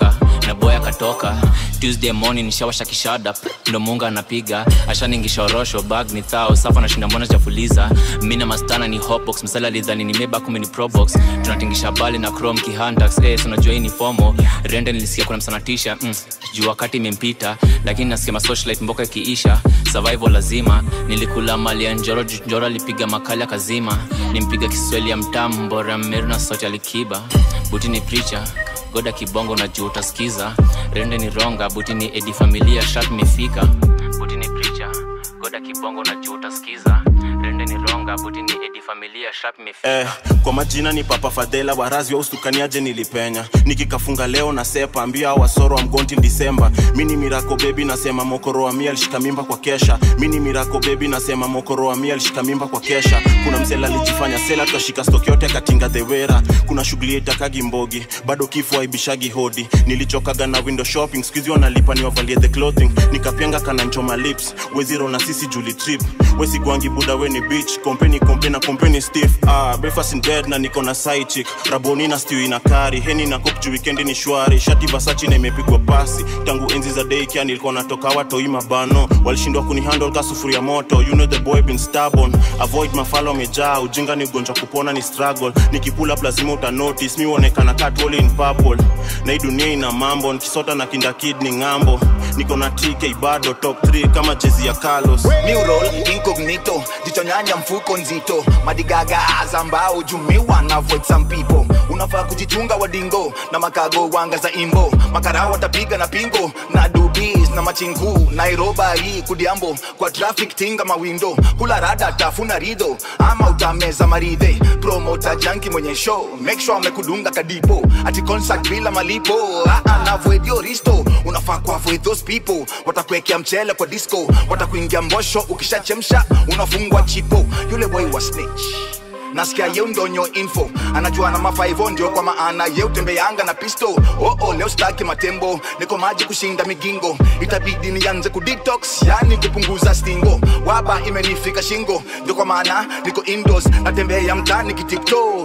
na boy akatoka tuesday morning nishawasha kishada ndo munga anapiga ashaningisha orosho bag ni thao safa nashinda mbona chafuliza mi na mastana ni hotbox msala lidhani ni meba kumi ni probox tunatingisha bali na chrome kihantax eh, so unajua hii ni fomo rende nilisikia kuna msanatisha mm, juu wakati imempita lakini nasikia masocialite mboka ikiisha survival lazima nilikula mali ya njoro juu njoro alipiga makali akazima nimpiga kiswahili ya mtamu mbora meru na sauti alikiba buti ni preacher goda kibongo na juu utasikiza rende ni ronga buti ni edi familia shat mefika buti ni preacher goda kibongo na juu utasikiza rende ni ronga buti ni edi familia shat mefika eh, kwa majina ni papa fadhela warazi wa ustukaniaje nilipenya nikikafunga leo na sepa ambia wasoro wa mgonti disemba mini mirako bebi nasema mokoro wa mia alishika mimba kwa kesha mini mirako bebi nasema mokoro wa mia alishika mimba kwa kesha kuna msela alijifanya sela tukashika stoki yote akatinga dhewera kuna shughuli itakagi mbogi bado kifo aibishagi hodi nilichokaga na window shopping skuizi wanalipa niwavalie the clothing nikapenga kananchoma lips weziro na sisi juli trip wesigwangi buda weni beach kompeni kompe na kompeni stiff ah, breakfast in bed na niko na side chick raboni na stew ina kari heni na kop juu weekend ni shwari shati vasachi na imepigwa pasi tangu enzi za day kia nilikuwa natoka watoi mabano walishindwa kunihandle ka sufuria moto you know the boy been stubborn avoid mafalo amejaa ujinga ni ugonjwa kupona ni struggle nikipula up lazima uta notice mi uonekana katwoli in purple na hii dunia ina mambo nikisota na kinda kid ni ng'ambo niko na tk bado top 3 kama jezi ya carlos Mural incognito jichonyanya mfuko nzito madigaga azambao jumiwa na avoid some people unafaa kujichunga wadingo na makago wanga za imbo makara watapiga na pingo na dubis na machingu nairoba hii kudiambo kwa traffic tinga mawindo kula rada tafuna rido ama utameza maridhe promota janki mwenye show make sure amekudunga kadipo ati concert bila malipo ah, ah, na avoid your risto unafaa ku avoid those people watakuwekea mchele kwa disco watakuingia mbosho ukishachemsha unafungwa chipo yule boy wa snitch nasikia yeu ndonyo info anajua na mafaivo ndio kwa maana ye utembeanga na pisto oo oh, leo staki matembo niko maji kushinda migingo itabidi nianze kudetox yani kupunguza stingo waba imenifika shingo ndio kwa maana niko indoors natembea mtani kitiktok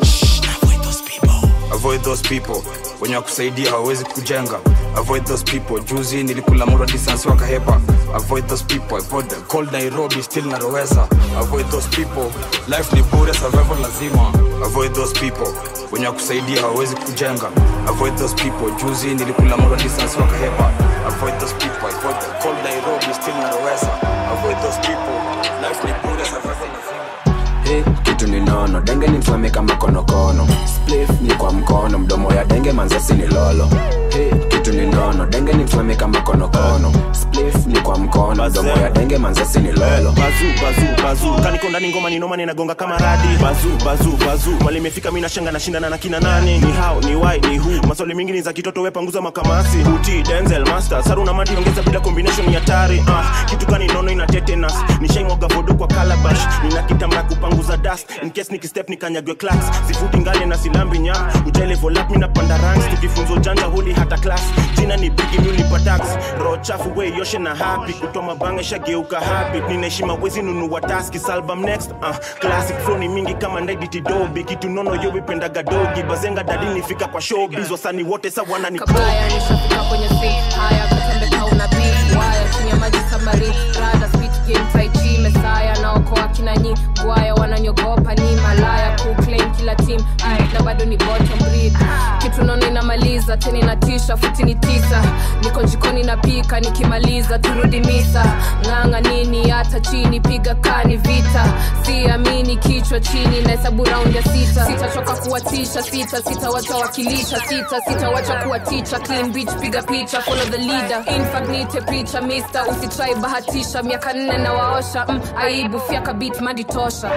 avoid those people wenye wakusaidia hawawezi kujenga avoid those people juzi nilikula mura distance wakahepa avoid those people avoid the cold nairobi still narowesa avoid those people life ni bure survival lazima avoid those people wenye wakusaidia hawawezi kujenga avoid those people juzi nilikula mura distance wakahepa avoid those people avoid the cold nairobi still narowesa avoid those people life ni bure survival lazima Hey, kitu ni nono denge ni mfame kama konokono splif ni kwa mkono mdomo ya denge manzasi ni lolo hey, kitu ni nono denge ni mfame kama konokono splif ni kwa mkono mdomo ya denge manzasi ni lolo bazu bazu bazu kaniko ndani ngoma ni noma ninagonga kama radi bazu bazu bazu mali imefika mimi nashanga nashindana na kina nani ni how ni why ni who maswali mingi ni za kitoto we panguza makamasi uti denzel master saru na mati ongeza bila combination ya hatari ah kitu gani nono ina tetanus nishaimwaga vodo kwa calabash nina kitamba kupanguza dust in case nikistep nikanyagwe class sifuti ngale na silambi nya ujele volap mimi napanda ranks tukifunza ujanja huli hata class jina ni bigi mimi tax roho chafu we yoshe na happy kutoa mabanga shageuka habit ninaheshima wezi nunua taski album next uh, classic flow ni mingi kama ndaiditi dobi kitu nono yo wipendaga dogi bazenga dadi nifika kwa showbiz wasani wote sa wanani kabaya nishafika kwenye seat haya katembe kauna beat waya chini ya maji samari rada speed game tai chi mesaya naokoa kina nyi gwaya wananyogopa ni malaya kuclaim kila team Ay, na bado ni bottom breed kitu nono inamaliza tena inatisha futi ni tisa niko jikoni napika nikimaliza turudi misa ng'anga nini hata chini piga kani vita siamini kichwa chini na hesabu raundi ya sita sitachoka kuwatisha sita sitawachawakilisha sita sitawacha kuwa ticha clean beach piga picha follow the leader infact nite picha mister usitrai bahatisha miaka nne na waosha mm, aibu fyaka bit madi tosha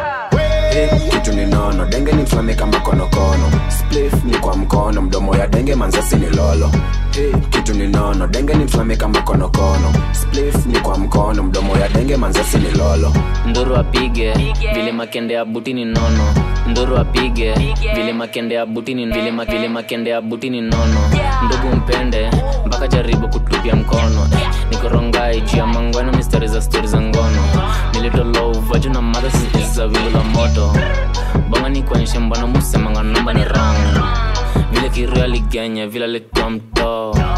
hey, kitu ni nono denge ni mfame kama konokono splif ni kwa mkono mdomo ya denge manzasi ni lolo hey, kitu ni nono denge ni mfame kama konokono splif ni kwa mkono mdomo ya denge manzasi ni lolo nduru apige vile makende ya buti ni nono nduru apige vile makende ya buti ni vile, ma, vile makende ya buti ni nono ndugu mpende mpaka jaribu kutupia mkono eh, nikorongai juu ya mangwano mistari za stori za ngono nilitolouvaju na madha za wingu la moto bonga ni kuonyeshe mbona musemanga namba ni rang vile kiria ligenya vile alikuwa mtoo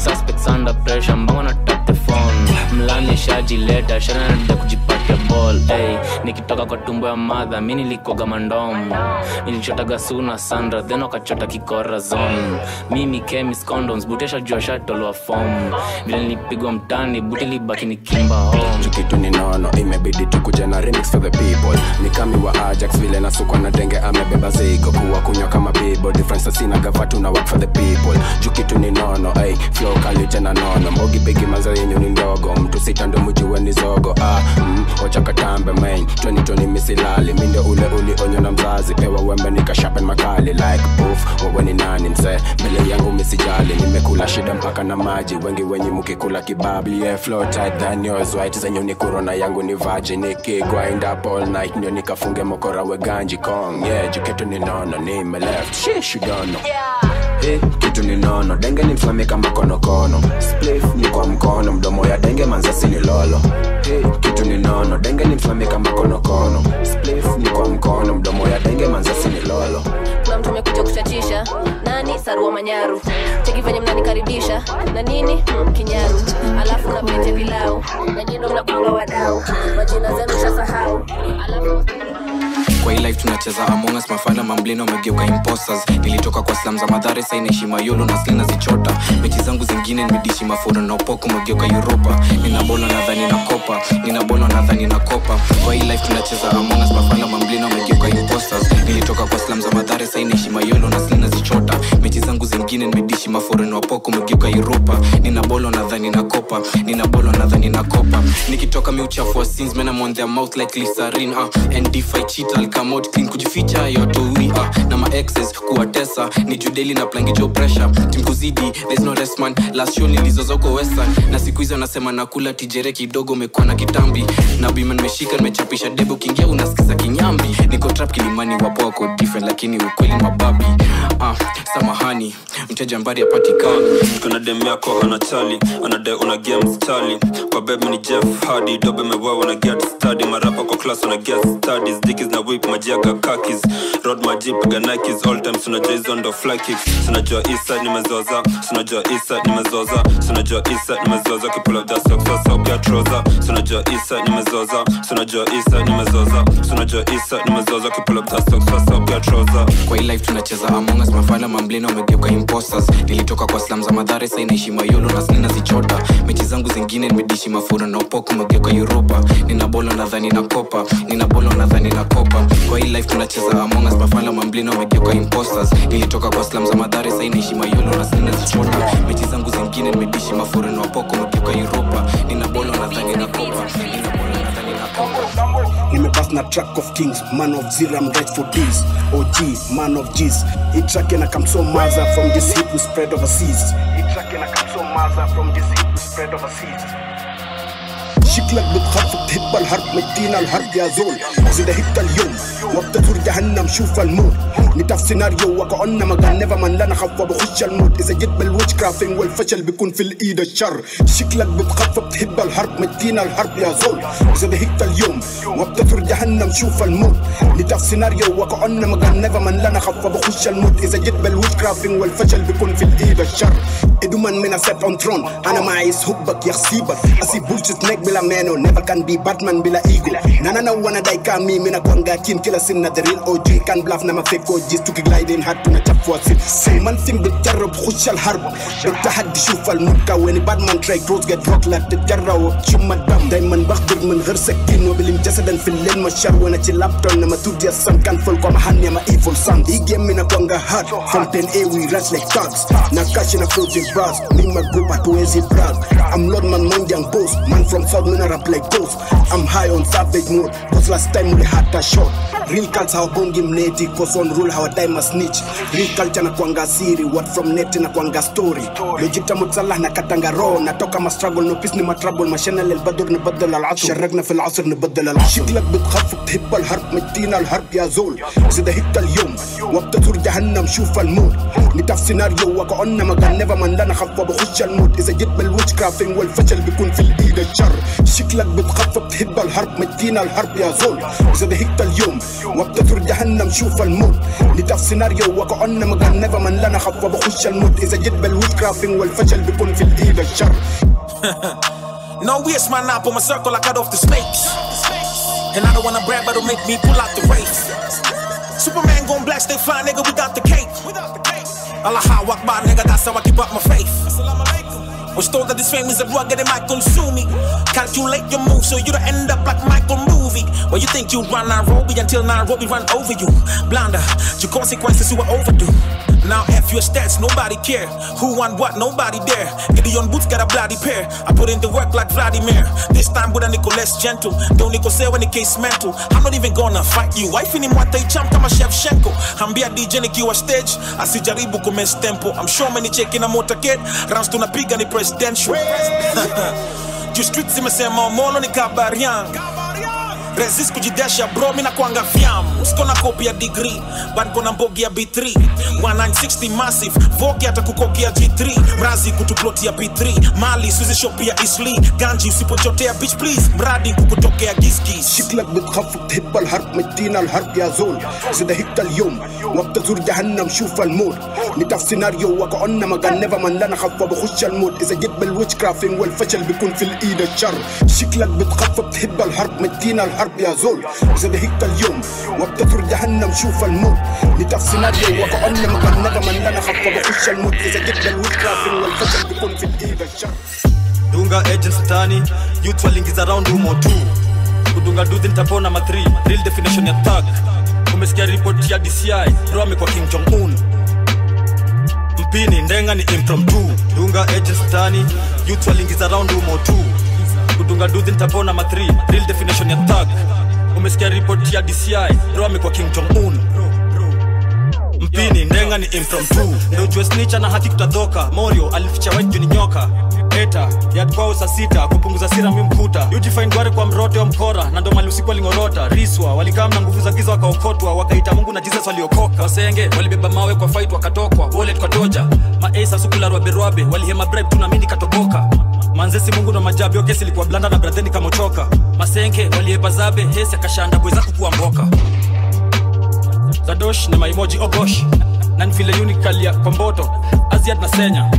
suspects under pressure mbongo na tap the phone mlani shajileta shananada kujipatia ball hey, nikitoka kwa tumbo ya madha mi nilikoga mandomo nilichotaga suna sandra then wakachota kikora zone mimi chemis condoms butesha jua shatolwa fom vile nilipigwa mtani buti libaki nikimba home kitu ni nono imebidi tukuja na remix for the people ni kami wa ajax vile nasukwa na denge amebeba zigo kuwa kunywa kama bibo difference sina gavatu na work for the people juu kitu ni nono ay flow kali tena nono mbogi bigi maza yenyu ni ndogo mtu sita ndo mjue ni zogo ah mm, wacha katambe main 2020 misilali mi ndio ule ulionywa na mzazi pewa wembe nikashapen makali like poof wewe ni nani mzee mbele yangu misijali nimekula shida mpaka na maji wengi wenye mukikula kibabi yeah, flow tight than yours white zenyu ni corona yangu ni virgin nikigrind up all night ndio nikafunge mokora we ganji kong yeah juketu ni nono nime left shish you don't know Hey, kitu ni nono denge ni mfame kama konokono splif ni kwa mkono mdomo ya denge manzasi ni lolo hey, kitu ni nono denge ni mfame kama konokono splif ni kwa mkono mdomo ya denge manzasi ni lolo kuna mtu amekuja kuchachisha nani sarua manyaru cheki venye mnanikaribisha na nini hmm, kinyaru alafu na pete pilau na jino mnakunga wadau majina zenu shasahau alafu kwa hii life tunacheza among us mafala mamblina wamegeuka imposters nilitoka kwa slam za madhare sai naishi mayolo na slina zichota mechi zangu zingine nimedishi mafuro na upoko umegeuka uropa ninabolo nadhani na kopa ninabolo nadhani na kopa kwa hii life tunacheza among us mafala mamblina wamegeuka imposters nilitoka kwa slam za madhare sai naishi mayolo na slina zichota mechi zangu zingine nimedishi mafuro na upoko umegeuka uropa ninabolo nadhani na kopa ninabolo nadhani na kopa nikitoka miuchafu wa sins men I'm on their mouth like glycerin uh, and if I cheat I'll come out clean kujificha yotoi uh, na ma exes kuwatesa ni judeli na plangijo pressure timkuzidi there's no rest man last show nilizozoko western na siku hizi wanasema nakula tijere kidogo umekuwa na kitambi na bima nimeshika nimechapisha debe ukiingia unasikiza kinyambi niko trap kilimani wapo wako different lakini ukweli ni mababi uh, samahani mteja mbari apatikani kuna dem yako anachali anade una game stali kwa beb ni jeff hadi dobe mewewa na get study marapa kwa class una get studies dikis na whip majiaga kakis road majip ga nikes all time sunajua hizo ndo fly kicks sunajua isa nimezoza sunajua isa nimezoza sunajua isa nimezoza kipula da socks so so pia trouser sunajua isa nimezoza sunajua isa nimezoza sunajua isa nimezoza kipula da socks so so pia trouser kwa hii life tunacheza among us mafala mamblina wamegeuka imposters nilitoka kwa slam za madhare sai naishi mayolo na slina zichota mechi zangu zingine nimedishi mafura na upoko umegeuka uropa nina bolo nadhani na kopa nina bolo nadhani na kopa kwa hii life tunacheza among us mafala mamblina wamegeuka imposters nilitoka kwa slam za madhare sai naishi mayolo na slina zichota mechi zangu zingine nimedishi mafura na upoko umegeuka uropa nina bolo nadhani na kopa nina bolo nadhani na kopa nimepass na track of kings man of zero I'm right for this og man of g's hii track ina come so maza from this hit we spread overseas hii track ina come so maza from this hit we spread overseas شكلك بتخاف تهب الحرب مدينا الحرب يا زول إذا هبت اليوم وبتزور جهنم شوف الموت نتاف سيناريو وكأن ما كان نيفر من لنا خف بخش الموت إذا جيت بالويتش كرافينج والفشل بيكون في الإيد الشر شكلك بتخاف بتهب الحرب مدينا الحرب يا زول إذا هبت اليوم وبتزور جهنم شوف الموت نتاف سيناريو وكأن ما كان نيفر من لنا خف بخش الموت إذا جيت بالويتش كرافينج والفشل بيكون في الإيد الشر إدومان من set on throne أنا معي هبك يخسيبك أسيب bullshit neck بلا meno never can be batman bila ego nana na wana dai kami mina kwanga kin kila sin na the real OG kan bluff na ma fake OGs tuki gliding hard tuna chafua sit say man sim بتجرب خش الحرب بالتحدي شوف المبكى وين باتمان تراي كروز جت روك لا تتجرب شم الدم دايما بخبر من غير سكين وبلم جسدا في الليل مشار وانا تشلابتون لما تودي السن كان فول كما هاني ما ايفول سان دي جيم mina kwanga hard from 10 a we rush like thugs na cash na frozen bras me my group hatuwezi brag I'm Lord man mind young boss man from south mina rap like ghost I'm high on savage mode cause last time we had a shot real cults hawabongi mneti cause on rule hawadai ma snitch real culture na kwanga siri what from net na kwanga story lojita mutsalah na katanga raw natoka ma struggle no peace ni ma trouble ما شنا للبدر نبدل العصر شرقنا في العصر نبدل العصر شكلك بتخاف بتهب الحرب مدينا الحرب يا زول إذا هبت اليوم وبتزور جهنم شوف الموت نتاف سيناريو وكأن ما كان نيفر من لنا خف بخش الموت إذا جيت بالويتش كرافينج والفشل بيكون في الإيد الشر شكلك بتخاف بتهب الحرب مدينا الحرب يا زول إذا هبت اليوم وابتثر جهنم شوف الموت نتاف سيناريو وكأن مكان نيفر من لنا خطوة بخش الموت إذا جيت بالويت كرافينج والفشل بيكون في الإيد الشر No waste my nap on my circle, I cut off the snakes. And I don't wanna brag, but it'll make me pull out the race. Superman gon' black, stay fly, nigga, we got the cake. Allah Akbar, nigga, that's how I keep up my faith. Was told that this fame is a drug and it might consume me. Calculate your moves so you don't end up like Michael Movie. Well, you think you run Nairobi until Nairobi run over you. Blunder, your consequences you were overdue. Now F your stats, nobody care. Who won what, nobody there. Gideon Boots got a bloody pair. I put in the work like Vladimir. This time with a nickel less gentle. Don't nickel say when the case mental. I'm not even gonna fight you. Wife in him what they jump kama Shevchenko. Ambia DJ nikiwa stage. Asijaribu kumes tempo. I'm sure many checking a motorcade. Rounds tunapiga ni presidential. Juu streets zimesema molo ni kabarian resist kujidesha bro mina kwanga vyam sikona kopi ya degree but kona mbogi ya b3 1960 massive voki hata kukokia g3 mrazi kutuplotia p3 mali suzi shop ya isli ganji usipochotea bitch please mradi kukutokea giskis شكلك بتخفف تهب الحرب مدينا الحرب يا زول زي هيك اليوم وابتزور جهنم شوف الموت نتاف سيناريو وكأن مكان نيفر من لنا خفة بخش الموت إذا جيت بالويتش كرافينج والفشل بيكون في الإيد الشر شكلك بتخفف تهب الحرب مدينا الحرب يا زول زي هيك اليوم وابتزور جهنم شوف الموت نتاف سيناريو وكأن مكان نيفر من لنا خفة بخش الموت إذا جيت بالويتش كرافينج والفشل بيكون في الإيد الشر dunga agents tani youth walingiza round humo tu kudunga duthi nitapona ma 3 real definition ya thug umesikia ripoti ya dci bro amekuwa king jong un mpini ndenga ni impromptu dunga agents tani youth walingiza round humo tu kudunga duthi nitapona ma 3 real definition ya thug umesikia ripoti ya dci bro amekuwa king jong un mpini ndenga ni impromptu ndo ujue snicha na haki kutadhoka morio alificha white juu ni nyoka eta yadkwao saa sita kupunguza sira mi mkuta ujifaindware kwa mrote wa mkora na ndo mali usiku walingorota riswa walikaa na nguvu za giza wakaokotwa wakaita mungu na jesus waliokoka wasenge walibeba mawe kwa fight wakatokwa wallet kwa doja maesa sukularwaberwabe walihema bribe tunamini katoboka manzesi mungu na majabi okesi ilikuwa blanda na bradheni kamochoka masenke walieba zabe hesi akashanda bweza kukuwa mboka zadosh ni maimoji ogosh na nvile unikalia kwa mboto aziad na senya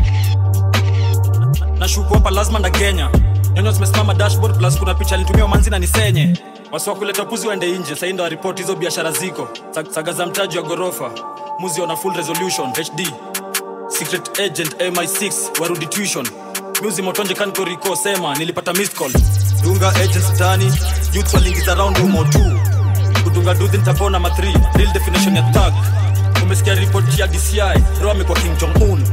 nashuku hapa lazima na kenya nyonyo zimesimama dashboard plus kuna picha alitumia manzi na nisenye wasiwa kuleta puzi waende nje sahi ndo waripoti hizo biashara ziko Sag- saga za mtaji wa ghorofa muzi wana full resolution hd secret agent mi6 warudi tuition muzi motonje kankoriko sema nilipata missed call dunga agents tani youth walingiza round humo tu kudunga duthi nitapona ma 3 real definition ya thug umesikia ripoti ya dci ro amekuwa king jong un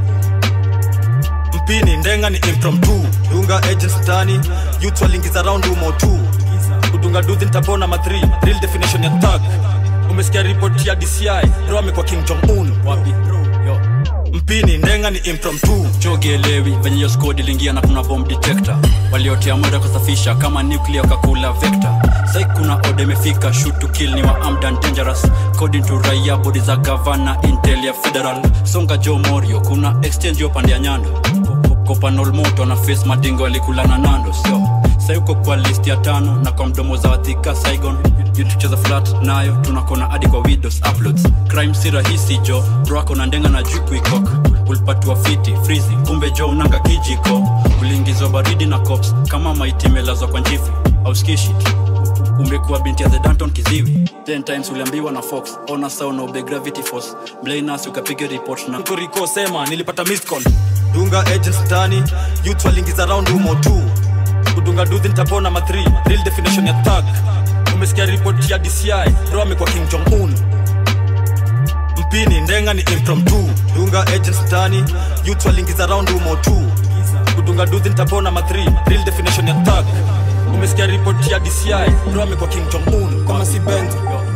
mpini ndenga ni impromptu dunga agents tani youth walingiza round humo tu kudunga duthi nitapona ma 3 real definition ya thug umesikia ripoti ya dci ro amekuwa king jong un wapi Yo. mpini ndenga ni impromptu jogielewi venye hiyo skodi iliingia na kuna bomb detector waliotea mwenda kusafisha kama nuclear kakula vector sai kuna oda imefika shoot to kill ni wa armed and dangerous according to raia bodi za gavana intel ya federal songa jo morio kuna exchange yo pande ya nyando kopanol moto na face madingo alikula na nando so sai uko kwa list ya tano na kwa mdomo za wathika saigon tucheza flat nayo tunakona hadi kwa widows uploads crime si rahisi jo brako na ndenga na juku ikok ulipatiwa fiti frizi kumbe jo unanga kijiko uliingizwa baridi na cops kama maiti imelazwa kwa njifu auskishit umekuwa binti ya the danton kiziwi 10 times uliambiwa na fox ona sao na ube gravity force mblainas ukapiga report na koriko sema nilipata missed call dunga agents tani youth walingiza round humo tu kudunga duthi nitapona ma 3 real definition ya thug umesikia ripoti ya dci ro amekuwa king jong un mpini ndenga ni impromptu dunga agents tani youth walingiza round humo tu kudunga duthi nitapona ma 3 real definition ya thug umesikia ripoti ya dci ro amekuwa king jong un kama si benzo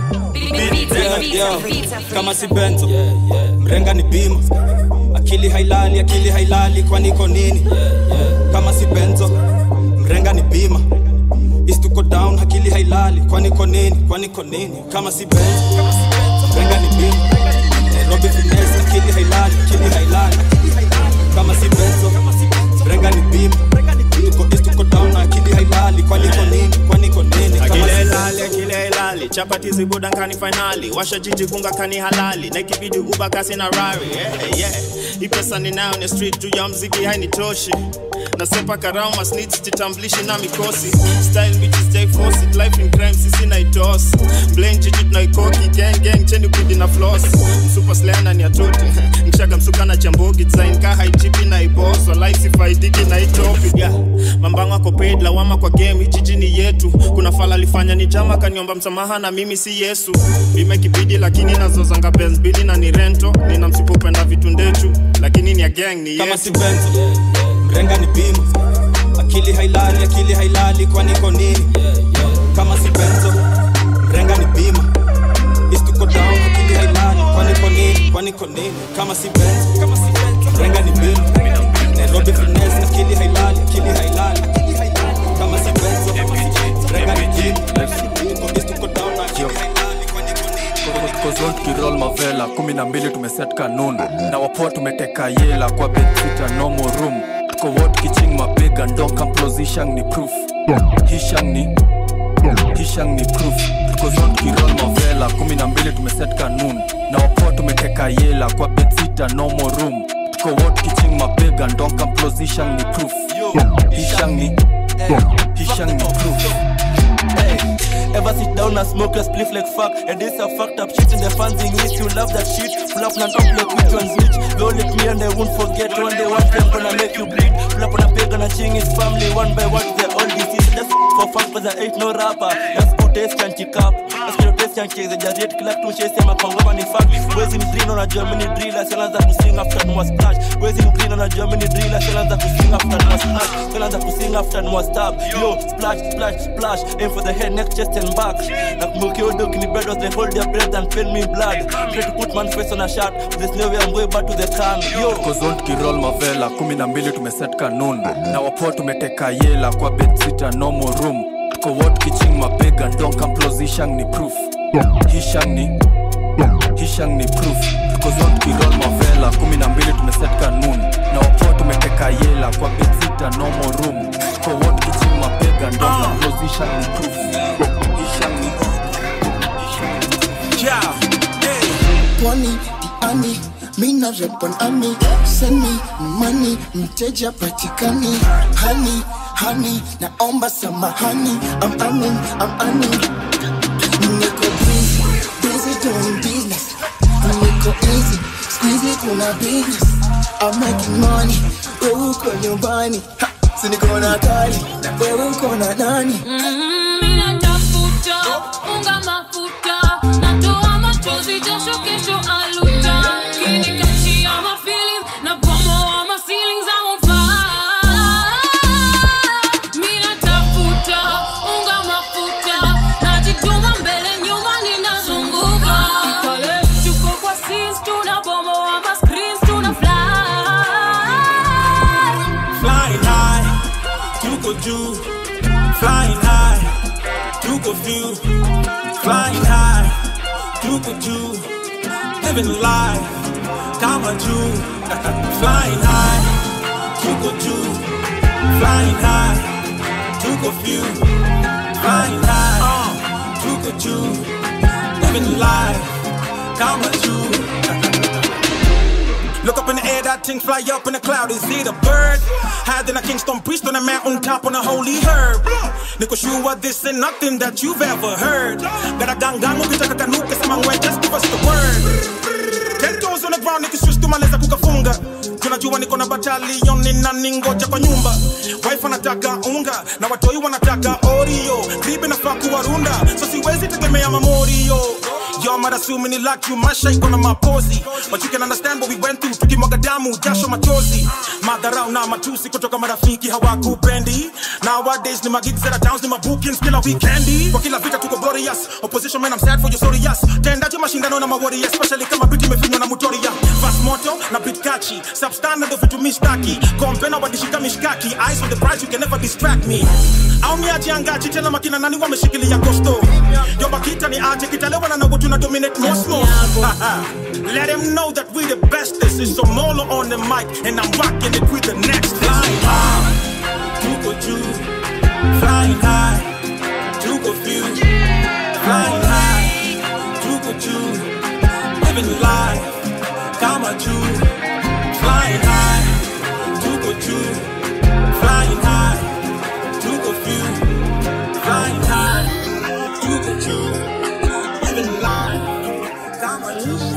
Yeah, yeah. kama si benzo mrenga ni bima akili hailali akili hailali kwani iko nini kama si benzo mrenga ni bima istuko down akili hailali kwani iko nini kwani iko nini kama si benzo mrenga ni bima nairobi finesse akili hailali akili hailali kama si benzo mrenga ni bima tuko east tuko down akili hailali kwani iko nini kwani iko nini kama si akile ilali akile ilali chapati zibuda nkani finali washa jiji kunga kani halali na ikibidi uba kasi na rari yeah, yeah. hii pesa ninayo ni street juu ya mziki hainitoshi nasepa karau masnits jitambulishi na mikosi style bitches stay force it life in crime sisi na itos blame jiji tunaikoki gang gang cheni kudi na floss super slana ni atoti mshaga msuka na chambogi design ka haitipi na iboss walai sifaidiki na itopi yeah. mambango ako paid lawama kwa game hii jiji ni yetu kuna fala alifanya ni jama kaniomba msamaha na mimi si yesu bima kibidi lakini nazozanga benz bili na ni rento nina msipopenda vitu ndechu lakini ni ya gang ni kama yetu si benzo mrenga ni bima akili hailali akili hailali kwani iko nini kama si benzo mrenga ni bima istuko down akili hailali kwani iko nini kwani iko nini kama si benzo kama si benzo mrenga ni bima nairobi finesse akili hailali akili hailali akili hailali kama si benzo mrenga ni bima istuko down akili hailali kwani iko nini kozon kirol mavela kumi na mbili tumeset kanun na wapoa tumeteka yela kwa bedsita nomo room tuko wot kiching mabega ndoka mplozishang ni proof hishang ni hishang ni proof kozon kirol mavela kumi na mbili tumeset kanun na wapoa tumeteka yela kwa bedsita nomo room tuko wot kiching mabega ndoka mplozishang ni proof hishang ni hishang ni proof Hey, ever sit down and smoke your spliff like fuck And this a fucked up shit in the fans English You love that shit Pull up and up like which one's which Don't let me and they won't forget One day one time gonna make you bleed Pull up on a pig and a ching his family One by one they're all diseased That's for fun cause I ain't no rapper That's good taste can kick up That's good taste can kick The jarret kila kitu chase ya makongoma ni fuck Wezi mdrino unajua mini driller Sianza kusing after nwa splash Wezi mdrino unajua mini driller Sianza kusing after nwa splash Sianza kusing after nwa stab Yo splash splash splash Aim for the head neck chest and back Nakumbuka hiyo doki ni bread They hold their breath and pain me blood Try to put man face on a shot There's no way I'm going back to the calm Yo kozon kirol mavela kumi na mbili tumeset kanun na wapoa tumeteka yela kwa bedsita nomo room tuko wot kiching mabega ndonka mplozishang ni proof hishang ni hishang ni proof kozon kirol mavela kumi na mbili tumeset kanun na wapoa tumeteka yela kwa bedsita nomo room tuko wot kiching mabega ndonka mplozishang ni proof hishang ni Yeah, Pwani, diani, mina rap on ami Send me money, mteja patikani Honey, honey, naomba samahani I'm earning, I'm earning Niko busy, busy doing business Niko easy, squeezy kuna business I'm making money, wewe uko nyumbani Ha, Si niko na gari, na wewe uko na nani Mina tafuta unga mafuta natoa machozi jasho kesho aluta kinikachia ma feelings na bomoa ma ceilings I won't fight Mina tafuta unga mafuta najituma mbele nyuma ninazunguka pale tuko kwa scenes tunabomoa ma screens tuna fly Flying high, tuko juu. Flying high, tuko view. Flying high, tuko juu. Living life, kama juu. Flying high, tuko juu. Flying high, tuko view. Flying high, tuko juu. Living life, kama juu. Look up in the air, that thing fly up in the cloud. Is it a bird? Higher than a Kingston priest on a mountain top on a holy herb. Niko sure this ain't nothing that you've ever heard. Got a gang gang, ukitaka kanuka sama ngwe, just give us the word. Ten toes on the ground, nikiswitch tumaliza kukafunga. Tunajua niko na battalion, nina ningoja kwa nyumba. Wife anataka unga na watoi wanataka Oreo. Bibi nafaa kuwarunda, so siwezi tegemea mamorio. Y'all might assume ni like you, my shape on my posy. But you can understand what we went through, tukimwaga damu, jasho machozi. Madharau na matusi kutoka marafiki hawakupendi. Nowadays ni magigs that are towns, ni mabookings kila weekendi. Kwa kila vita tuko glorious. Opposition man, I'm sad for you, sorry yes. Tendaje mashindano na mawari, especially kama beat imefinywa na mutoria. Fast moto na beat catchy. Substandard ndo vitu mistaki. Kompena wadishika mishkaki. Eyes on the prize, you can never distract me. Au ni aje angaji tena makina nani wameshikilia kosto. Yo bakita ni aje kitalewa na nawo tuna dominate Moscow. Let them know that we the bestest. It's Somolo on the mic and I'm rocking it with the next flying high. Tuko juu, flying high. Tuko few, flying high. juu living life kama juu flying high tuko juu flying high tuko few flying high tuko juu living life kama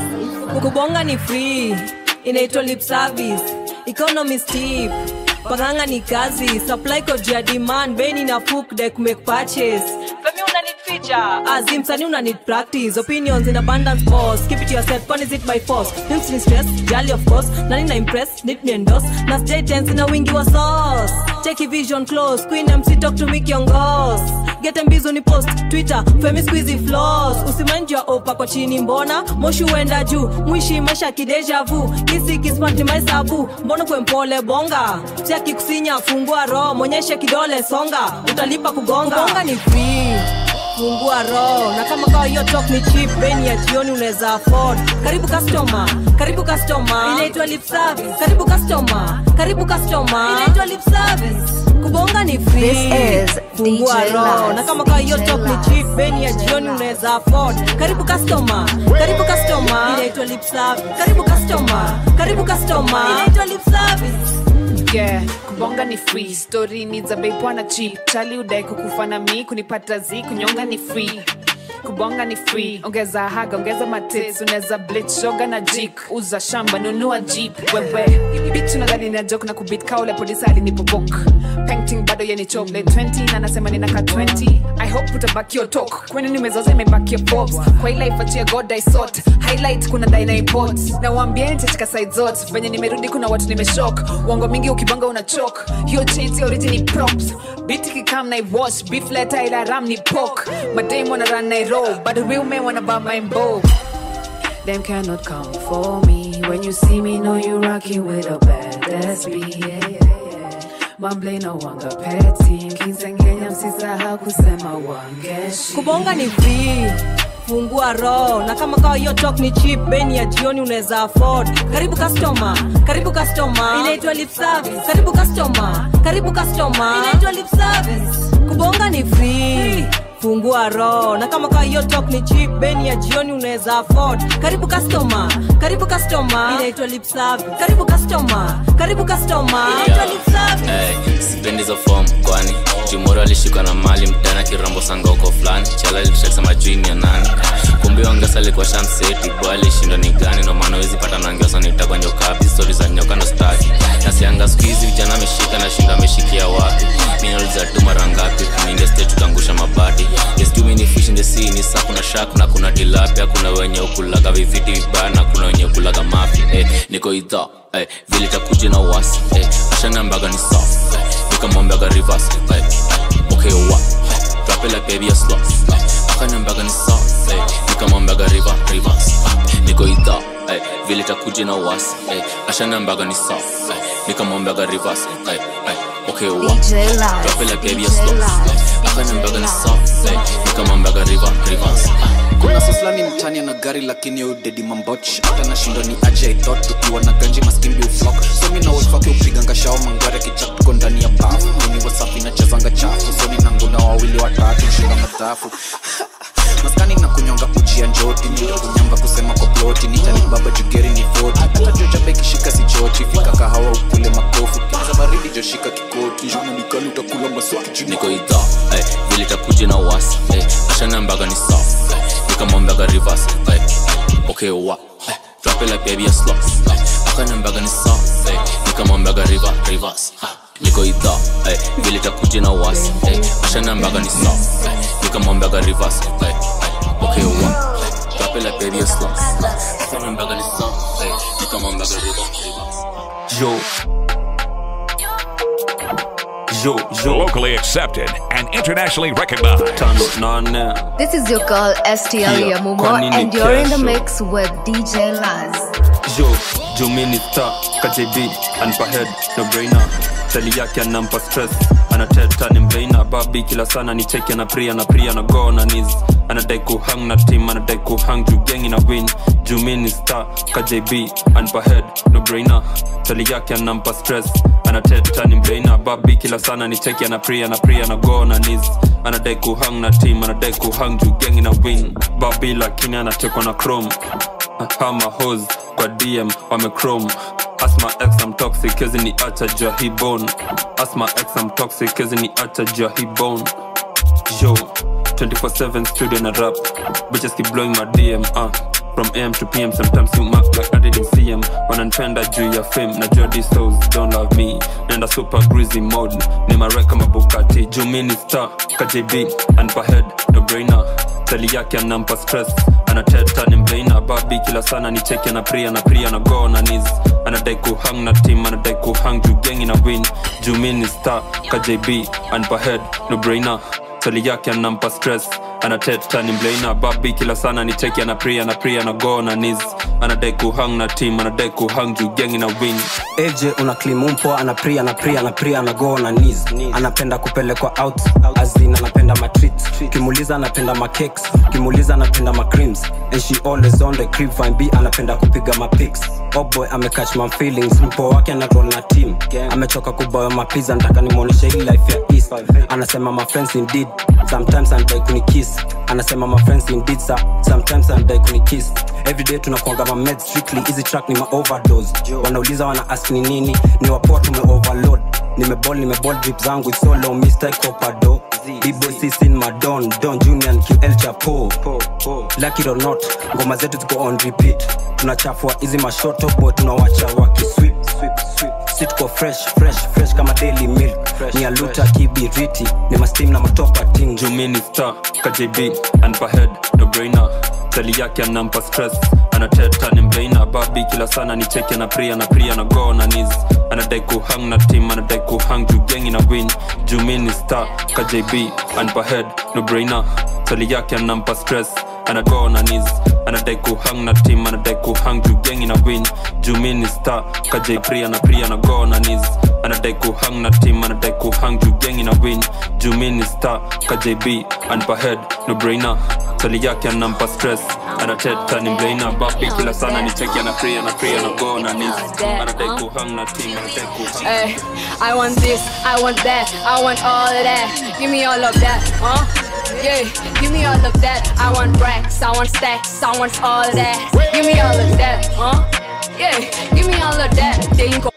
juu kubonga ni free inaitwa lip service economy steep panganga ni kazi supply code ya demand beni na puk dek make purchase femi una need feature azim sani una need practice opinions in abundance pause keep it to yourself when is it by force Hints ni stress jali of course nani na impress need me endorse na stay tense na wingi wa sauce take vision close queen mc talk to me kiongos get mbizo ni post twitter femi squeezy flows usimanji wa opa kwa chini mbona moshi uenda juu mwishi maisha kideja vu kisi kismati maisabu mbona kwe mpole bonga siaki kusinya fungua roho mwonyeshe kidole songa utalipa kugonga bonga ni free fungua roho na kama kawa hiyo talk ni cheap beni ya jioni unaweza afford karibu customer karibu customer inaitwa lip service karibu customer karibu customer inaitwa lip service kubonga ni free This is fungua DJ roho Laz, na kama kawa hiyo DJ talk ni Laz. cheap beni ya jioni unaweza afford karibu customer karibu customer inaitwa lip service karibu customer karibu customer inaitwa lip service yeah kubonga ni free story ni za bei bwana cheap chali udai kukufa na mi kunipata zi kunyonga ni free kubonga ni free ongeza haga ongeza matits unaweza blitz shoga na jik uza shamba nunua jeep wewe bitch unadhani na joke na kubit kaule polisi alinipobok painting bado yeni choble 20 na nasema ninaka 20 i hope utabaki your talk kwani nimezoza imebaki your pops kwa ila ifatia god i sort highlight kuna dai na import na waambieni nitachika side zote venye nimerudi kuna watu nimeshock uongo mingi ukibonga una chok hiyo chains origin props biti kikam na iwash beef letter ila ram ni pork madame wanna run na roll but the real men wanna buy my bow Them cannot come for me. When you see me, know you rocking with a badass beat. Yeah, yeah, yeah. Mamble no wanga petty. Kinsengenya msisahau kusema wangeshi. kubonga ni free fungua roho na kama kawa hiyo talk ni cheap beni ya jioni unaweza afford karibu customer karibu customer inaitwa lip service karibu customer karibu customer inaitwa lip service kubonga ni free fungua roho na kama kawa hiyo talk ni cheap beni ya jioni unaweza afford karibu customer karibu customer inaitwa lip service karibu customer karibu customer inaitwa lip service Hey, sipendi hizo form kwani jumoro alishikwa na mali mtana kirambo sangoko fulani chala ilishasema juu ni ya nani kumbe ongesa alikuwa shamseti bo alishindwa ni gani no maana wezi pata nangiosa nitakwa njokapi stori za nyoka ndo staki nasianga skuizi vijana ameshika na shinda ameshikia wapi minauliza tu mara ngapi kumingia stage tutangusha mabati yes too many fish in the sea ni saa kuna shark na kuna tilapia kuna wenye ukulaga viviti vibaya na kuna wenye ukulaga mafi eh, niko idha eh, vile takuja na wasi eh, ashanambaga ni soft eh, nikamwambiaga reverse eh, eh, okay wa eh, drop it like baby a slow eh, akanambaga ni soft eh, nikamwambiaga river reverse eh, niko idha eh, vile takuja na wasi eh, ashanambaga ni soft eh, nikamwambiaga reverse eh, eh, okay wa DJ Laz, drop it like baby a DJ slow Laz, eh, akanambaga ni soft eh, nikamwambiaga river reverse eh, kuna soslani mtani ana gari lakini udedi mamboch hata nashindwa ni aje ithot ukiwa na ganji maskimbi uflok somi na wolfake upiganga shao mangware kichak tuko ndani ya bafu mini wasafi nachezanga chafu soni na nguna wawili watatu shinda matafu maskani na kunyonga ujia njoti kunyamba kusema kwa ploti nitani baba jugeri ni voti hata jojabe kishika sichoti fika kahawa ukule makofu kiza baridi joshika kikoti jona nikali utakula maswaki jini niko idha eh, vile takuja na wasi eh, ashanambaga ni soft eh, nikamwambiaga reverse eh, eh, okay wa eh, drop it like baby a slow eh, akanambaga ni soft eh, nikamwambiaga river reverse eh, niko idha eh, vile takuja na wasi eh, ashanambaga ni soft eh, nikamwambiaga reverse eh, eh, okay wa eh, drop it like baby a slow eh, akanambaga ni soft eh, nikamwambiaga river reverse Yo. Yo, yo. Locally accepted and internationally recognized. This is your girl STL Yeah, Yamumo, kwa nini and you're in the kesho? mix with DJ Laz. Yo, Jumini star, KJB, and per head, no brainer. chali yake anampa stress anateta ni mbeina babi kila sana ni cheki ana pria na pria na go na nis anadai kuhang na team anadai kuhang juu gengi na win juu mi ni star ka jb anpa head no brainer chali yake anampa stress anateta ni mbeina babi kila sana ni cheki ana pria na pria na go na nis anadai kuhang na team anadai kuhang juu gengi na win babi lakini anatekwa na chrome hama hos kwa dm wamechrome asma x am toxic kezi ni acha jua hi bone asma x am toxic kezi ni acha jua hi bone yo 24/7 studio na rap bitches keep blowing my dm uh. from am to pm sometimes you mark like i didn't see em wananipenda juu ya fame na jodi souls don't love me nenda super greasy mode ni mareka mabukati juu mi ni star kjb anpa head no brainer tali yake anampa stress anateta ni mbeina babi kila sana ni cheki na pria na pria na go na nis anadai kuhang na team anadai kuhang juu gengi na win juu mi ni star kjb anpa head no brainer tali yake anampa stress anateta ni mbeina babi kila sana ni cheki na pria na pria na go na nis anadai kuhang na team anadai kuhang juu gengi na win AJ una klimumpo anapria anapria anapria anago na knees anapenda kupelekwa out azin anapenda matreat kimuliza anapenda macakes kimuliza anapenda macreams and she always on the crib fine b anapenda kupiga mapics oh boy amecatch my feelings mpo wake anaroll na team amechoka kuboya mapiza nataka nimwonyeshe hii life ya east anasema my friends indeed sometimes anadai kunikiss anasema my friends indeed sir sometimes anadai kunikiss everyday tunakuanga ma meds strictly hizi track ni ma overdose wanauliza wana ask ni nini ni wapoa tume overload nimebol nimebol drip zangu it's so low mr copado b-boy sisin madon don junior and ql chapo lucky it or not ngoma zetu ziko on repeat tunachafua hizi mashoto boy tunawacha wakiswip si tuko fresh fresh fresh kama daily milk ni aluta kibiriti ni mastim na matopa ting jumini star kjb anpa head no brainer tali yake anampa stress anateta ni mbeina babi kila sana ni cheki na pria na pria na go na nis anadai kuhang na team anadai kuhang juu gengi na win jumini star kjb anpa head no brainer tali yake anampa stress anago na nis anadai kuhang na team anadai kuhang juu gengi na win jumini star kj pria na pria na go na nis anadai kuhang na team anadai kuhang juu gengi na win jumini star kjb anpa head no brainer tali yake anampa stress anateta ni mbeina babi kila sana ni cheki ana pria na pria na go na nis anadai kuhang na team anadai kuhang Hey, I want this, I want that, I want all of that. Give me all of that, huh? Yeah, give me all of that. I want racks, I want stacks, I want all of that. Give me all of that, huh? Yeah, give me all of that. They ain't go-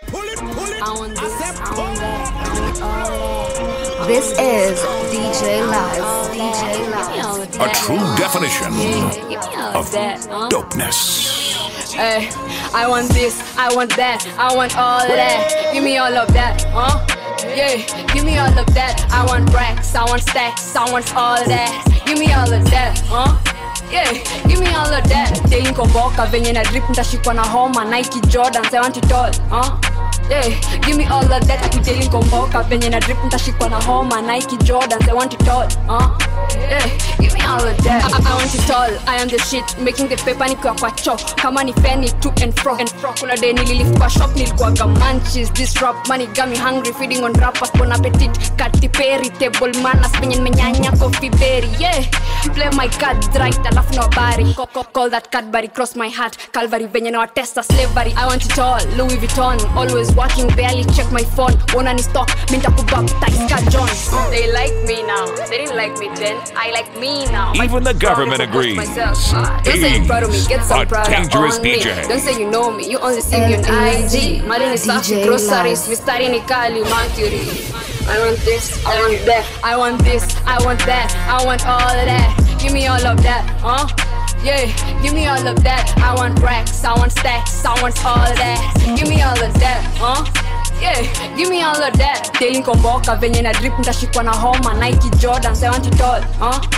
I want this, I want that, I want all of that. This is DJ Laz. DJ Laz. A true definition Give me all of of that, huh? dopeness. Hey, I want this, I want that, I want all of that. Give me all of that, huh? Yeah, give me all of that. I want racks, I want stacks, I want all of that. Give me all of that, huh? Yeah, give me all of that. They inkomboka venye na drip ntashikwa na homa Nike Jordans, I want it all, huh? Yeah, give me all of that. Akijeli nkomboka venye na drip ntashikwa na homa Nike Jordans, I want it all, huh? Yeah, give me all of that. I, I want it all. I am the shit, making the paper nikiwa kwa cho kama ni penny to and fro and fro. Kuna day nililift kwa shop nilikuwaga munchies. This rap money got me hungry, feeding on rappers bon appetit. Katy Perry, table manners penye nimenyanya coffee berry. Yeah, play my cards right, alafu na habari. Call, call, call that Cadbury cross my heart. Calvary venye na watesta slavery. I want it all. Louis Vuitton, always working, barely check my phone. Wanna ni stock, minta kubaptize ka John. They like me now, they didn't like me then. I like me now. My Even the government promise agrees. myself. Ah, Don't say you're proud of me, get some A pride dangerous on me. DJ. Don't say you know me, you only see me on IG. Mali ni safi, DJ groceries, Laz. mistari ni kali, mercury. I want this, I want that, I want this, I want that, I want all of that. Give me all of that, huh? Yeah, give me all of that. I want racks, I want stacks, I want all of that. Give me all of that, huh? Yeah, give me all of that. Daily nkomboka venye na drip ntashikwa na homa Nike Jordans, I want it all, huh?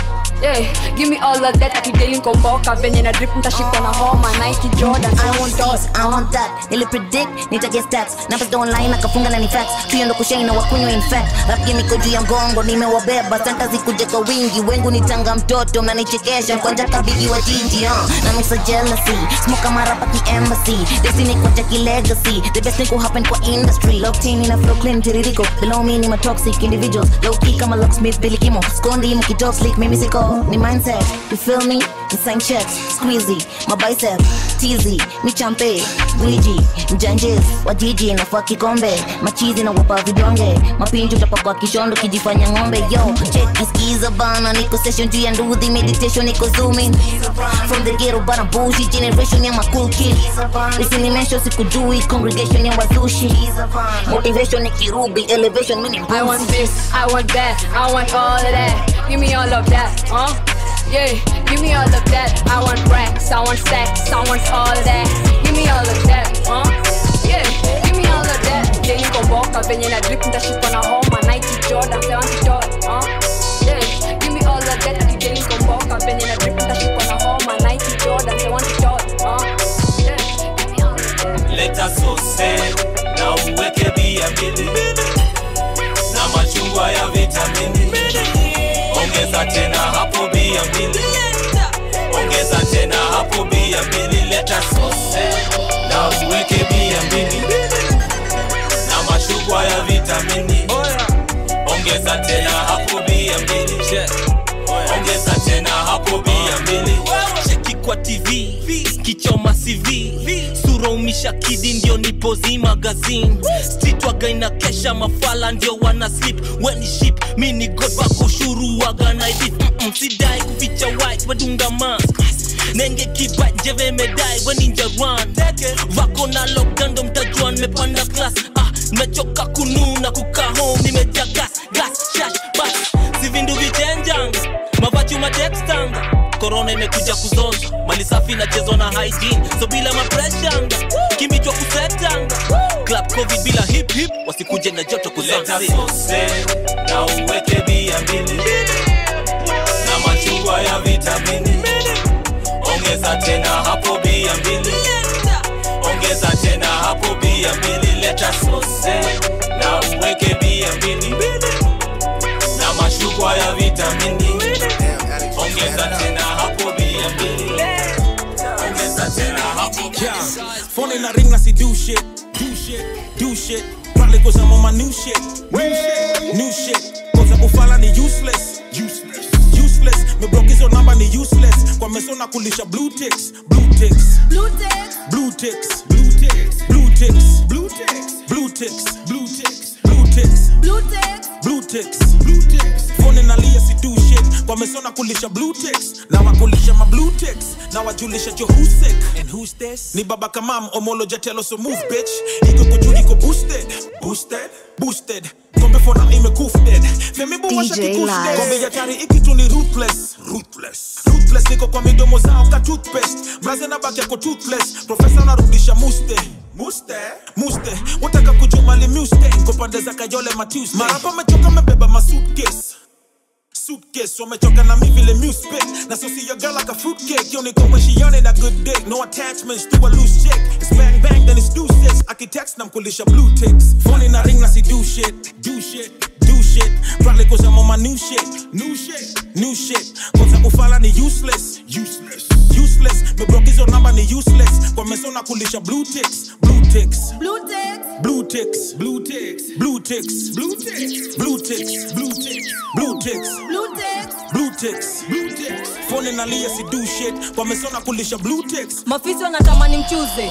Yeah, give me all of that akideli nkomboka venye na drip mtashikwa na homa Nike Jordan I want this, I want that nili predict nitaget stats numbers don't line akafunga na ni facts tuyo ndo kushai na wakunywa in fact rap game iko juu ya mgongo nimewabeba santa zikuje kwa wingi wengu nitanga mtoto mnanichekesha kwanja kabigi wa jiji uh. na mix of jealousy smoke kama rapa ki embassy destiny kwa jaki legacy the best thing could happen kwa industry locked in ina flow clean tiririko below me ni ma toxic individuals low key kama locksmith Billy Kimo skondi mukito slick mimi siko ni mindset you feel me insane checks squeezy my bicep teasy mi champe gwiji mjanjes wajiji nafua kikombe machizi na wapa vidonge mapinju utapakwa kishondo kijifanya ng'ombe yo check skiza bana niko session juu ya nduthi meditation niko zooming from the ghetto but I'm bougie generation ya ma cool kid isinimesho sikujui congregation ya wazushi motivation ni kirubi elevation mini I want this, I want that, I want all of that. Give me all of that, huh? Yeah, give me all of that. I want racks, I want stacks, I want all of that. Give me all of that, huh? Yeah, give me all of that. Daily komboka venye na drip ndashikwa na homa Nike Jordan, 70 dollars, huh? Yeah, give me all of that. Daily komboka venye na drip ndashikwa na homa Nike Jordan, 70 dollars, huh? Yeah, give me all of that. leta sose na uweke bia mbili na machungwa ya vitamini ongeza tena hapo bia mbili ongeza tena hapo bia mbili leta sose na uweke bia mbili na machungwa ya vitamini ongeza tena hapo bia mbili ongeza tena hapo bia mbili cheki kwa tv kichoma cv sura umisha kidi ndio nipozi magazine street waga inakesha mafala ndio wana slip weni ship mini god wako ushuru waga na hivi Mm-mm, sidai kuficha white wedunga mask nenge kiba njeve medai weninjaran vako na lokando mtajua nimepanda class ah, nimechoka kununa kukaa home nimejaa gas gas shash bas si vindu vichenjanga mavachu matextanga korona imekuja kuzoza mali safi inachezwa na hygiene so bila mapreshanga kimichwa kusetanga club covid bila hip hip wasikuje na joto leta kuzansi sose na uweke bia mbili na machungwa ya vitamini ongeza tena hapo bia mbili ongeza tena hapo bia mbili leta sose na uweke bia mbili na machungwa ya vitamini ongeza tena hapo bia mbili ongeza tena hapo Yeah, phone in a ring, I see do shit, do shit, do shit. Probably cause I'm on my new shit, new shit, new shit. Cause I'm ufala ni useless, useless, useless. Me block hizo namba ni useless. Kwa meso na kulisha blue ticks, blue ticks, blue ticks, blue ticks, blue ticks, blue ticks, blue ticks, blue ticks, blue ticks, blue ticks, blue ticks, blue ticks, blue ticks. Phone inalia si do shit. Kwa meso na kulisha blue ticks. Na wakulisha ma blue ticks. Na wajulisha jo who's sick and who's this. Ni baba kamam omolo jatelo so move bitch. Iko kuju iko boosted, boosted, boosted. Kombe for na ime dead. Femi bu washa DJ kikushted. Live. Kombe ya tari iki tu ni ruthless, ruthless, ruthless. Niko kwa midomo zao ka toothpaste. Braze na baki yako toothless. Professor narudisha muste. Muste, muste, wataka kujumali muste Niko pande za kayole matuste Marapa mechoka mebeba ma suitcase suitcase wamechoka na mi vile muspit na so see your girl like a fruitcake yo niko when she on it a good dick no attachments to a loose chick it's bang bang then it's do six akitext na mkulisha blue ticks phone in a ring na si do shit do shit do shit probably cause I'm on my new shit new shit new shit cause ufala ni useless useless useless me broke hizo namba ni useless kwa meso na kulisha blue ticks blue ticks blue ticks blue ticks blue ticks blue ticks blue ticks blue ticks blue ticks blue ticks blue ticks blue ticks blue ticks phone inalia si do shit kwa meso na kulisha blue ticks mafisi wanatamani mchuze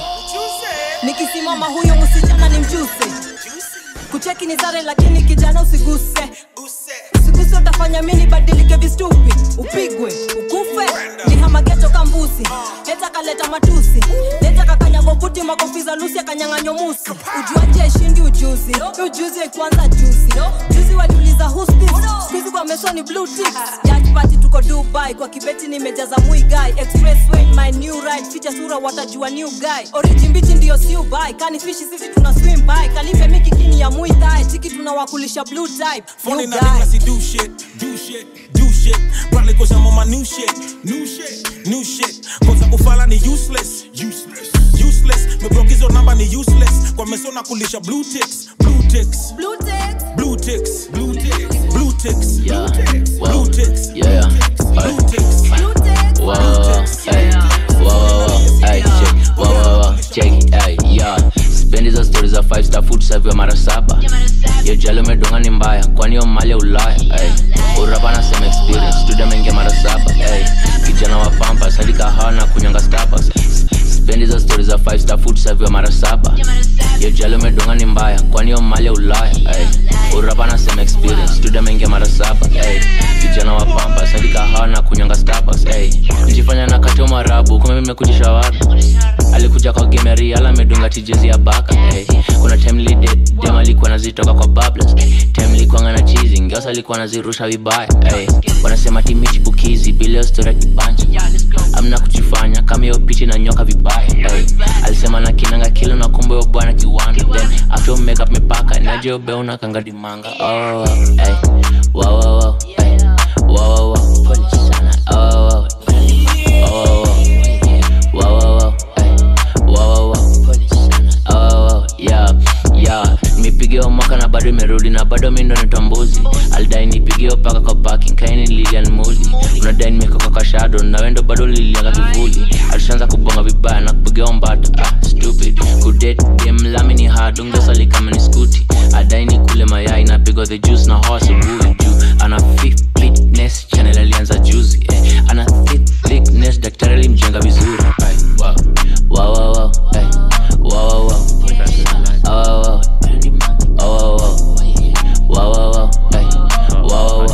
nikisimama huyo msichana ni mchuse kucheki ni sare lakini kijana usiguse usiguse utafanya mini badilike vistupi upigwe ukufe ni hamageto kambusi leta kaleta matusi leta kakanyagoputi makofi za lusi akanyang'anyo musi ujuaji aishindi ujuzi Hii ujuzi haikuanza juzi juzi waliuliza who's this skuizi kwa mesoni blue ticks Yacht party tuko dubai kwa kibeti nimejaza muigai expressway my new ride ficha sura watajua new guy oriji mbichi ndiyo siu bai kani fishi sisi tuna swim by kalife mikikini ya muitai chiki tunawakulisha blue type phone new inalia guy si do shit do shit do shit. Probably cause I'm on my new shit. New shit. New shit. Cause kufala ni useless. Useless. Useless. Meblock hizo namba ni useless. Kwa mesona kulisha blue ticks. Blue ticks. Blue ticks. Blue ticks. Blue ticks. Blue ticks. Yeah. Blue ticks. Yeah, yeah. Blue ticks. Wow, wow, hey. Wow, wow, wow, hey, check. Wow, wow, wow, check, hey, yeah. Spendi hizo stori za five star food serve ya mara saba yo jali umedunga ni mbaya kwani yo mali ya ulaya hey. urapa na same experience studio mengia mara saba hey. kijana wa pampas hadi kahawa na kunyanga starbucks spendi hizo stori za five star food serve ya mara saba yo jali umedunga ni mbaya kwani yo mali ya ulaya hey. urapa na same experience studio mengia mara saba hey. kijana wa pampas hadi kahawa na kunyanga starbucks hey. njifanya na katio marabu kume mimekujisha watu alikuja kwa gemeri ala amedunga tijezi ya baka hey. kuna time dem alikuwa nazitoka kwa bablas time likuanga na chizi ngeosa alikuwa nazirusha vibaya hey. wanasema timichi bukizi bilio stora kipanja amna kujifanya kama hiyo pichi na nyoka vibaya hey. alisema na kinanga kilo na kumbe yo bwana kiwanda then after makeup mepaka naje ubeuna kanga dimanga oh, hey. wow, wow, wow. Hey. Wow, wow, wow. Pole sana. Oh, wow, wow. Oh, wow, wow. Wow, wow, wow. Hey. Wow, wow, wow. Oh, wow, wow. Yeah, yeah. nimepigiwa mwaka na bado imerudi na bado mi ndo nitambuzi aldai nipigiwa paka kwa parking kaini lilian muli unadai nimekoka kwa shadow na wendo bado lilianga kivuli alishaanza kubonga vibaya na kupigiwa mbata ah, stupid kudet dem lami ni hard ungesali kama ni skuti adai ni kule mayai napigwa the juice na hoa asubuhi juu ana fifth fitness channel alianza juzi eh. ana thick thickness daktari alimjenga vizuri Ay, wow. Wow, wow, wow. Ay. Wow, wow, wow. Wow, wow, wow. Wow, wow, wow. Wow, wow, wow. Ay. Wow, wow, wow.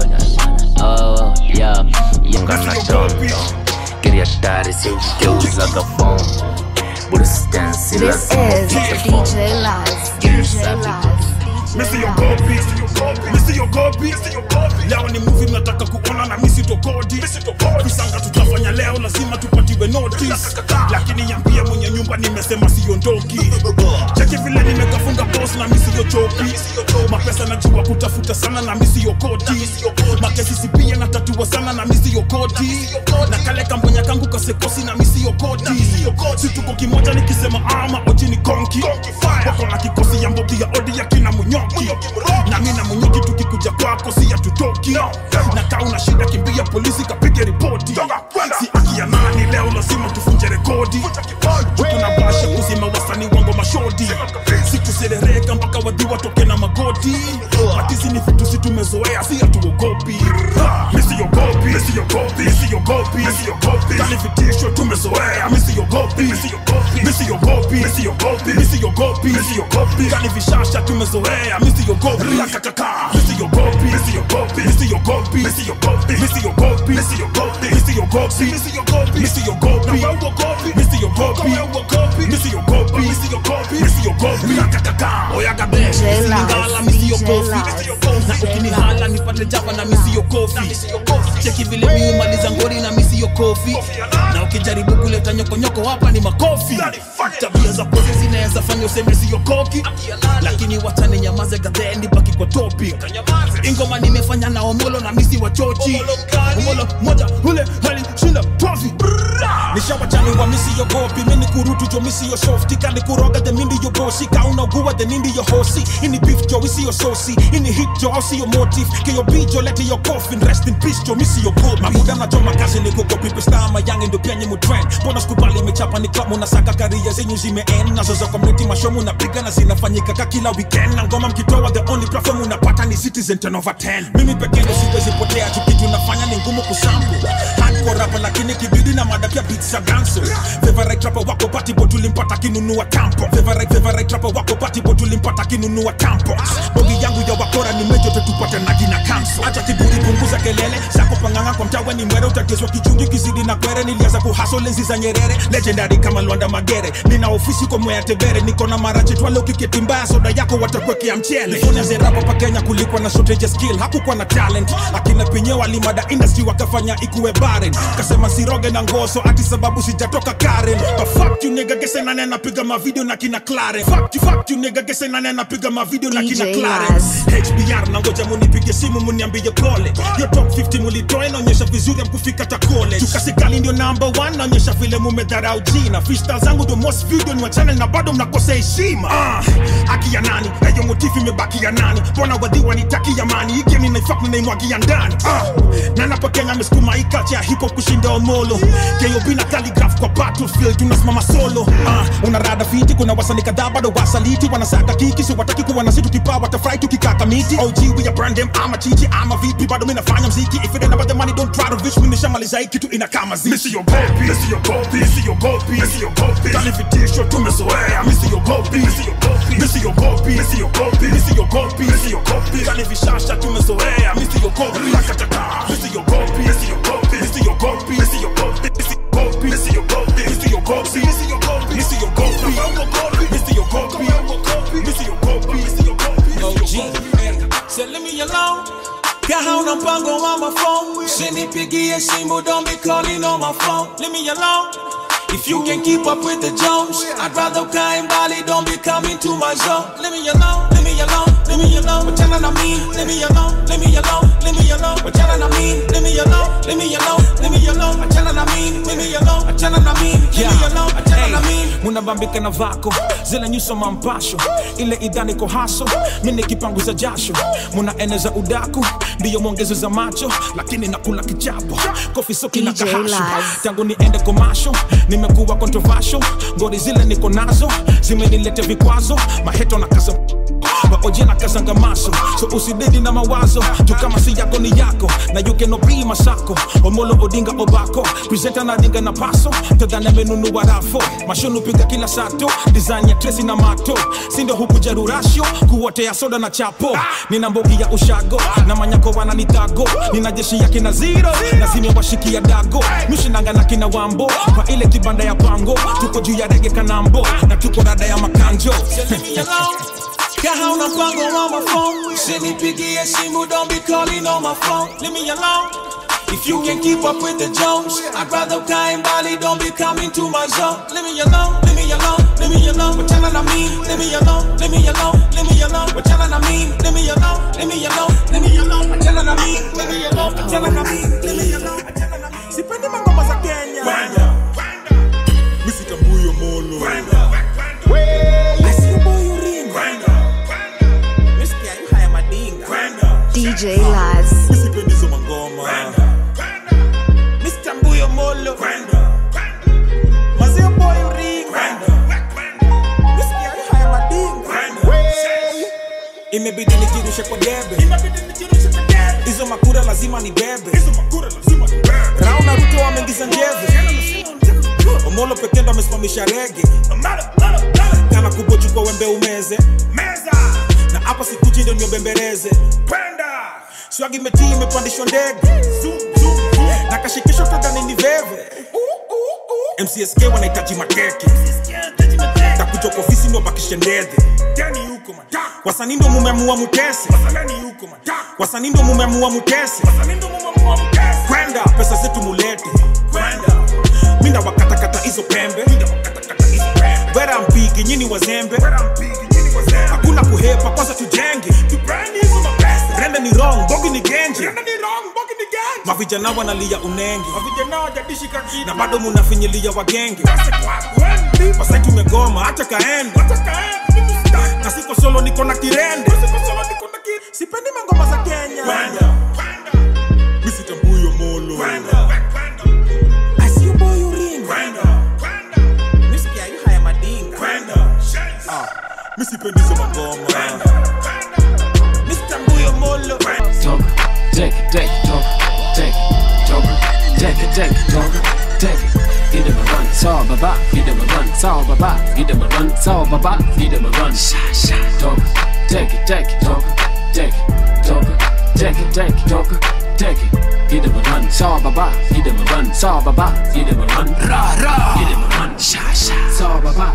Wow, wow. Yeah, yeah. Ungana dondo Queria dar esse Deus a phone Por stance This is DJ Laz. DJ Laz. Missy your copy, Missy your copy, leo ni movie mnataka kuona na misi tokodi visanga tutafanya leo lazima tupatiwe notice lakini yambia mwenye nyumba nimesema siondoki cheki vile nimekafunga boss na misi yo chopi mapesa najua kutafuta sana na misi yo koti makesi sipia na tatua sana na misi yo koti na kale kambonya kangu kasekosi na misi yo koti si tuko kimoja nikisema ama oji ni konki wako na kikosi ya mbogi ya odi ya kina munyoki na mi na munyoki tukikuja kwako si ya tutoki na kaa una shida kimbia polisi kapige ripoti si aki ya nani leo lazima tufunje rekodi tuna basha kuzima wasani wango mashodi si tuserereka mpaka wadhi watoke na magoti matizi ni vitu si tumezoea si hatuogopi misiogopi misiogopi misiogopi misiogopi kani vitisho tumezoea misiogopi misiogopi misiogopi misiogopi misiogopi misiogopi kani vishasha tumezoea misiogopi kakaka misiogopi misiogopi misiogopi misiogopi misiogopi misiogopi misiogopi misiogopi misiogopi misiogopi misiogopi misiogopi misiogopi kakaka oyaga be ngala misiogopi na ukinihala nipate java na misio kofi cheki vile miumaliza ngori na misio kofi na ukijaribu kuleta nyokonyoko hapa ni makofi tabia za pose zinaweza fanya useme sio koki lakini wachane nyamaze gadhendi baki kwa topic ingoma nimefanya na omolo na misi wa chochi omolo moja ule hali shinda trophy nishawachani wa misi yo gopi mini kurutu jo misi yo softi kani kuroga the mindi yo bosi kaunagua the nindi yo hosi ini beef jo isi yo sosi ini hit jo ausi yo motive ke yo beat jo lete yo coffin rest in peace jo misi yo gopi mamuda na jo makazi ni kugopi pesta mayangi ndo penye mu trend bona skubali mechapa ni club munasaka karia zenyu zimeend nazo za community mashow munapiga na zinafanyika ka kila weekend na ngoma mkitoa the only platform unapata ni citizen 10 over 10 mimi pekee ndo siwezi potea tu kitu nafanya ni ngumu kusample hardcore rapper lakini kibidi na mada pia beats za danso favorite rapper wako party bot tulimpata kinunua tampo favorite favorite rapper wako party bot tulimpata kinunua tampo bogi yangu ya wakora ni mejo tutupate na jina kanso acha kiburi punguza kelele zako panganga kwa mtawa ni mwere utateswa kichungi kizidi na kwere nilianza kuhaso lenzi za nyerere legendary kama Lwanda Magere nina ofisi kwa mwea tebere niko na marache twale ukiketi mbaya soda yako watakwekea mchele Nifanya zerapa pa Kenya kulikuwa na shortage ya skill hakukuwa na talent akina penye walimada industry wakafanya ikuwe barren kasema siroge na ngosi so ati sababu sijatoka karen but fuck you nigga gese nani anapiga mavideo na kina Claren fuck you fuck you nigga gese nani anapiga mavideo na kina DJ Claren Laz. HBR na ngoja munipige simu muniambie pole yo top 50 mulitoa inaonyesha vizuri amkufika ta college tukasikali ndio number 1 naonyesha vile mumedharau jina freestyle zangu ndio most video ni wa channel na bado mnakosa heshima ah haki ya nani na hiyo motifu imebaki ya nani mbona wadhiwa nitaki amani hii game ninaifak ninaimwagia ndani ah na napo Kenya amesukuma hii culture ya hip hop kushinda omolo KOB na calligraph kwa battlefield tunasimama solo ah unarada fiti kuna wasanii kadhaa bado wasaliti wanasaka kiki si wataki kuwa na situ kipaa watafurahi tukikaka miti OG we are brand them ama chichi ama vipi bado mimi nafanya mziki if it ain't about the money don't try to reach me nishamaliza hii kitu ina kama ziki Misi yogopi Misi yogopi Misi yogopi Misi yogopi Kali vitisho tumezoea Misi yogopi Misi yogopi Misi yogopi Misi yogopi Misi yogopi Misi yogopi Kali vishasha tumezoea Misi yogopi Lakataka Misi yogopi Misi yogopi Misi yogopi Misi yogopi Misi yogopi Misi yogopi Misi yogopi Misi yogopi Misi yogopi Misi yogopi Misi yogopi Misi yogopi OG, hey, say leave me alone. Kahauna mpango wa my phone. Usinipigie simu, don't be calling on my phone. Leave me alone. If you can keep up with the Jones, I'd rather ukae mbali, don't be coming to my zone. Leave me alone, leave me alone, leave me alone. Wachana na mimi, leave me alone, leave me alone, leave me alone. Wachana na mimi, leave me alone, leave me alone, leave me alone. Wachana na mimi, leave me alone, wachana na mimi, leave me alone, wachana na mimi. munabambika na vako zile nyuso mampasho ile idhani ko haso mini kipanguza jasho munaeneza udaku ndiyo mwongezo za macho lakini nakula kichapo kofi soki na DJ kahasho Laz. tangu niende komasho nimekuwa controversial ngori zile niko nazo zimenilete vikwazo maheto na kaza waoje na kazanga maso so usididi na mawazo juu kama si yako ni yako na you cannot be masako omolo odinga obako presenta na dinga na paso tadhani amenunua rafo mashonu piga kila sato design ya tresi na mato sindo huku jarurasho kuotea soda na chapo nina mbogi ya ushago na manyako wananitago nina jeshi ya kina zero na zimewashikia dago mishinanga na kina wambo kwa ile kibanda ya pango tuko juu ya rege kanambo na tuko rada ya makanjo Kahauna mpango wa my phone. Usinipigie simu, don't be calling on my phone. Leave me alone. If you can keep up with the Jones, I'd rather ukae mbali, don't be coming to my zone. Leave me alone, leave me alone, leave me alone. Wachana na mimi, leave me alone, leave me alone, leave me alone. Wachana na mimi, leave me alone, leave me alone, leave me alone. Wachana na mimi, leave me alone, wachana na mimi, leave me alone. sipendi mangoma za kenya misitambuyo molo DJ Laz. misipendizo mangoma misitambuyo molo mazio boy ringa Misikia haya madinga imebidi nijirushe kwa debe hizo makura lazima ni bebe rauna ruto wameingiza njeve omolo pekendo amesimamisha rege kana kubochukwa wembe umeze na hapa sikuchi ndio niobembereze swagi metii imepandishwa ndege na kashikisho tadhani ni veve mcsk wanahitaji makeke takuja kwa ofisi ndio bakishe ndedhe wasanii ndio mumeamua mutese wasanii ndio mumeamua mutese kwenda pesa zetu mulete minda wakatakata hizo pembe wera mpigi nyini wazembe hakuna kuhepa kwanza tujenge rende ni wrong bogi ni genje mavijana wanalia unenge na bado munafinyilia wagenge wasai tumegoma hacha kaende na siko solo niko na kirende sipendi mangoma za kenya misitambuyo molo misipendizo mangoma misitambuyo molo Talk, take it, take it, talk, take it, talk, take it, take it, talk, take it. Give them a run, saw baba, give them a run, saw baba, give them a run, saw baba, give them a run. Sha sha, talk, take it, take it, talk, take it, talk, take it, take it, talk, take it. Give them a run, saw baba, give them a run, saw baba, give them a run, ra ra, give them a run, sha sha, saw baba.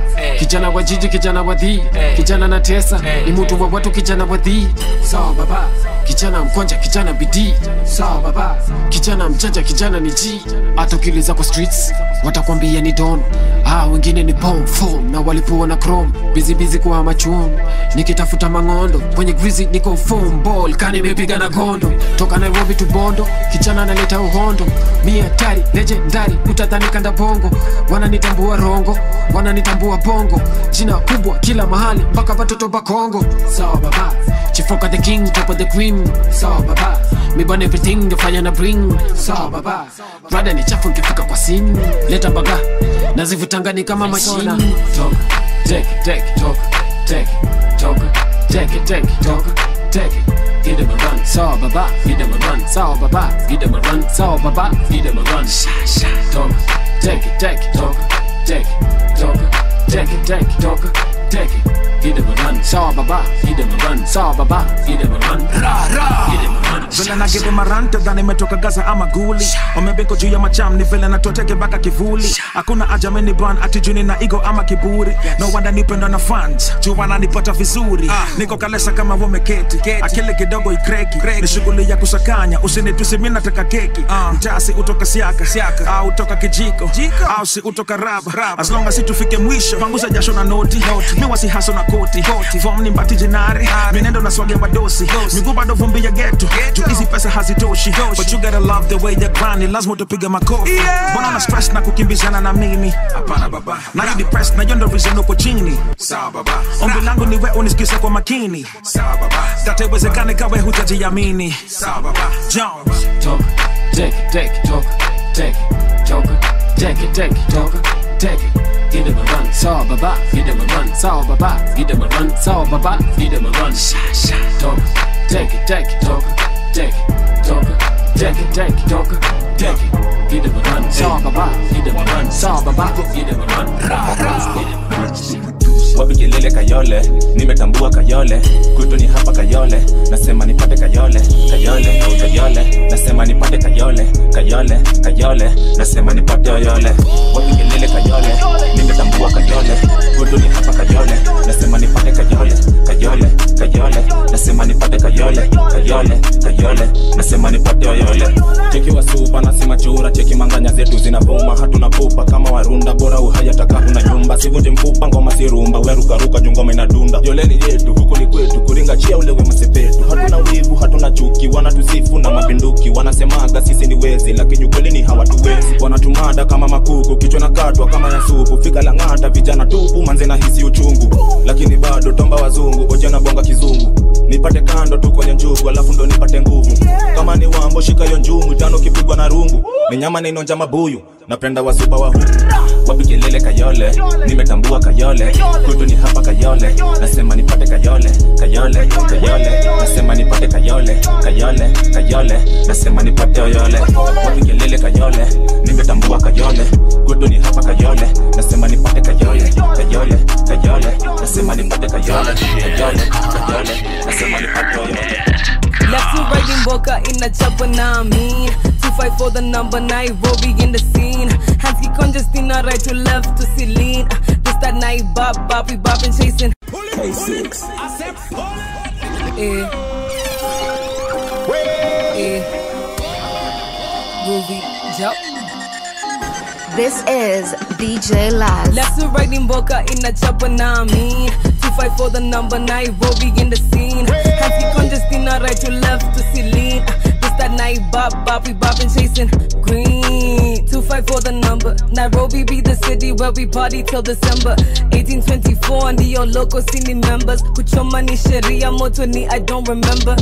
kijana wa jiji kijana wa dhii kijana na tesa ni mtu wa watu kijana wa dhii sawa baba kijana mkonja kijana bidii sawa baba kijana mjanja kijana ni ji hata ukiliza kwa streets watakwambia ni don ah, wengine ni pom fom na walipoa na chrome bizi bizi kwa machum nikitafuta mangondo kwenye grizi niko foam ball kani imepiga na gondo toka nairobi tu bondo kijana analeta uhondo mia tari legendari utadhani kanda bongo wananitambua rongo wananitambua bongo jina kubwa kila mahali mpaka watoto bakongo sawa baba chifoka the king top of the cream sawa baba mibana everything nifanya na bring sawa baba rada ni chafu nkifika kwa sim leta baga nazivutangani kama mashina toka take take toka take toka take it take toka take it Give them a run, saw baba, give them a run, saw baba, give them a run, saw baba, give them a run. Sha sha, talk, take it, take it, talk, take it, talk, take it, take it, talk, take it. Give them a run, saw baba, give them a run, saw baba, give them a run, ra ra, give them a run. vile na give them a run tadhani imetoka gaza ama guli wamebeko juu ya macham ni vile natoteke mpaka kivuli hakuna aja meni ban ati juni na igo ama kiburi no wanda nipenda na fans juu wananipata vizuri niko kalesa kama wameketi akili kidogo ikreki ni shughuli ya kusakanya usinitusi mi nataka keki mtasi utoka siaka au utoka kijiko au si utoka raba as long as si tufike mwisho panguza jasho na noti mi wasihaso na koti fom ni mbati jinare minendo na swage badosi miguu bado vumbi ya geto juu hizi pesa hazitoshi but you gotta love the way you're grinding lazima utapiga makofi mbona na stress na kukimbizana na mimi hapana baba na you depressed na yondo reason uko chini sawa baba ombi langu ni wewe unisikize kwa makini sawa baba data iwezekane kawe hutajiamini sawa baba Jones talk take it take it talk take it talk take it take it talk take it Give them a run, saw baba, give them a run, saw baba, give them a run, saw baba, give them a run. Sha sha, talk, take it, take it, talk, take it, talk, take it, take it, talk, take it. Give them a run, saw baba, give them a run, saw baba, give them a run, ra ra, give them a run. wapi kelele kayole nimetambua kayole kwetu ni hapa kayole nasema nipate kayole kayole au kayole nasema nipate kayole kayole kayole nasema nipate yoyole wapi kelele kayole nimetambua kayole kwetu ni hapa kayole nasema nipate kayole kayole kayole nasema nipate kayole kayole kayole nasema nipate yoyole cheki wasupa nasema chura cheki manganya zetu zinavuma hatuna pupa kama warunda bora uhaya taka una nyumba sivunje mfupa ngoma sirumba werukaruka jungoma inadunda yoleni yetu huku ni kwetu kuringa chia ulewe masepetu hatuna wivu hatuna chuki wanatusifu na mapinduki wanasemaga sisi ni wezi lakini ukweli ni hawatuwezi wanatumada kama makuku kichwa na katwa kama ya supu fika la ng'ata vijana tupu manze na hisi uchungu lakini bado tomba wazungu ojana bonga kizungu nipate kando tu kwenye njugu alafu ndo nipate nguvu kama ni wambo shika yo njumu tano kipigwa na rungu ni nyama nainonja mabuyu napenda wasupa wa huku wapi kelele kayole nimetambua kayole kwetu ni hapa kayole nasema nipate kayole kayole kayole nasema nipate kayole kayole kayole nasema nipate yoyole wapi kelele kayole nimetambua kayole kwetu ni hapa kayole nasema nipate kayole kayole kayole nasema nipate kayole kayole kayole nasema nipate yoyole Left to right in Boca in the chopper, now I mean. Two fight for the number, Nairobi in the scene. Hands keep congesting, right to left to Celine. Uh, This that night, bop, bop, we bopping, chasing. K6 Eh. Eh. Groovy, jump. This is DJ Laz. Left to right in Boca in the chopper, now I mean. Two fight for the number, Nairobi in the scene. Hands keep congesting, right to left to Celine. Uh, This that night, bop, bop, we bopping, chasing. Green. Two fight for the number. Nairobi be the city where we party till December. 1824 and the old local city members. Kuchoma ni sheria moto ni I don't remember.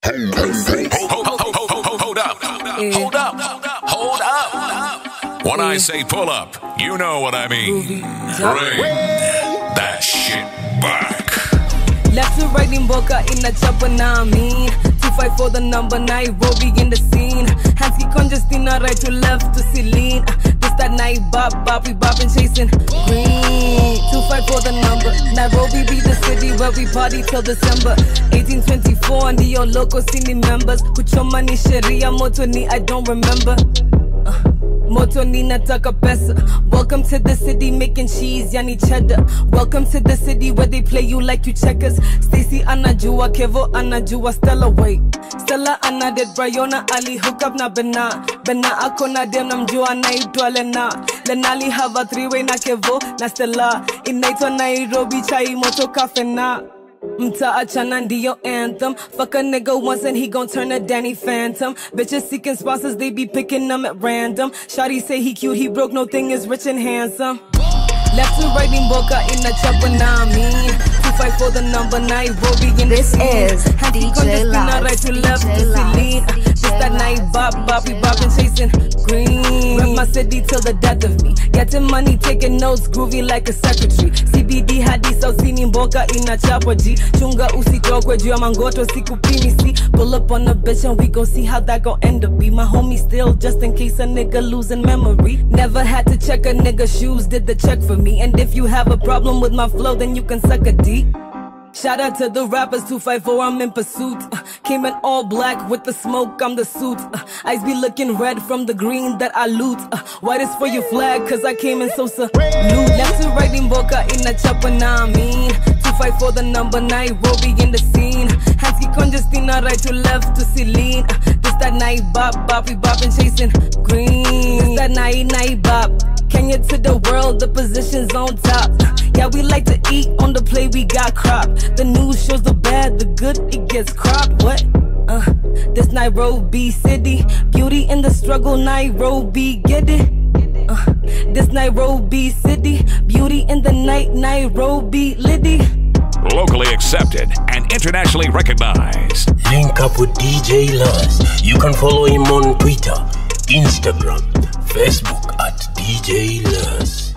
Hold up. Hold up. Hold up. When I say pull up, you know what I mean. Bring that shit back. Left to right in Boca in the chopper, now I mean. Two fight for the number, Nairobi in the scene. Hands keep congesting, right to left to Celine. Uh, This that night, bop, bop, we bopping, chasing. Green. Two fight for the number. Nairobi be the city where we party till December. 1824 and the old local city members. Kuchoma ni sheria moto ni I don't remember. Uh, moto ninataka pesa welcome to the city making cheese yani cheddar welcome to the city where they play you like you checkers stacy anajua kevo anajua stella wait stella anaded brayona ali hook up na bena bena akona dem namjua anaitwa lena lenali hava three way na kevo na stella inaitwa nairobi chai moto kafena mtaachana ndiyo anthem fuck a nigga once and he gon' turn a danny phantom bitches seeking sponsors they be picking them at random shawty say he cute he broke no thing is rich and handsome left to right in boca in the chopper now I mean two fight for the number nine Roby in This the scene. is Hands he DJ gon' just spin her Laz, right to left to DJ Laz, Celine Uh, just that night bop bop we bopping chasing green rep my city till the death of me getting money taking notes groovy like a secretary CBD hadi sautini mboka inachapwa G chunga usitokwe juu ya mangoto sikupimi see pull up on a bitch and we gon' see how that gon' end up be my homie still just in case a nigga losing memory never had to check a nigga shoes did the check for me and if you have a problem with my flow then you can suck a D Shout out to the rappers 254, I'm in pursuit. Uh, came in all black with the smoke, I'm the suit. Uh, eyes be looking red from the green that I loot. Uh, white is for your flag, cause I came in so salute. Left to right in Boca in the chopper, now I mean. 254 the number 9, Roby in the scene. Hansky Congestina, right to left to Celine. Uh, this that night bop, bop, we bopping, chasing green. This that night, night bop. Kenya to the world, the position's on top. Yeah, we like to eat on the plate, we got crop. The news shows the bad, the good, it gets cropped. What? Uh, this Nairobi city, beauty in the struggle, Nairobi, get it? Uh, this Nairobi city, beauty in the night, Nairobi, Liddy. Locally accepted and internationally recognized. Link up with DJ Laz. You can follow him on Twitter, Instagram, Facebook at DJ Laz.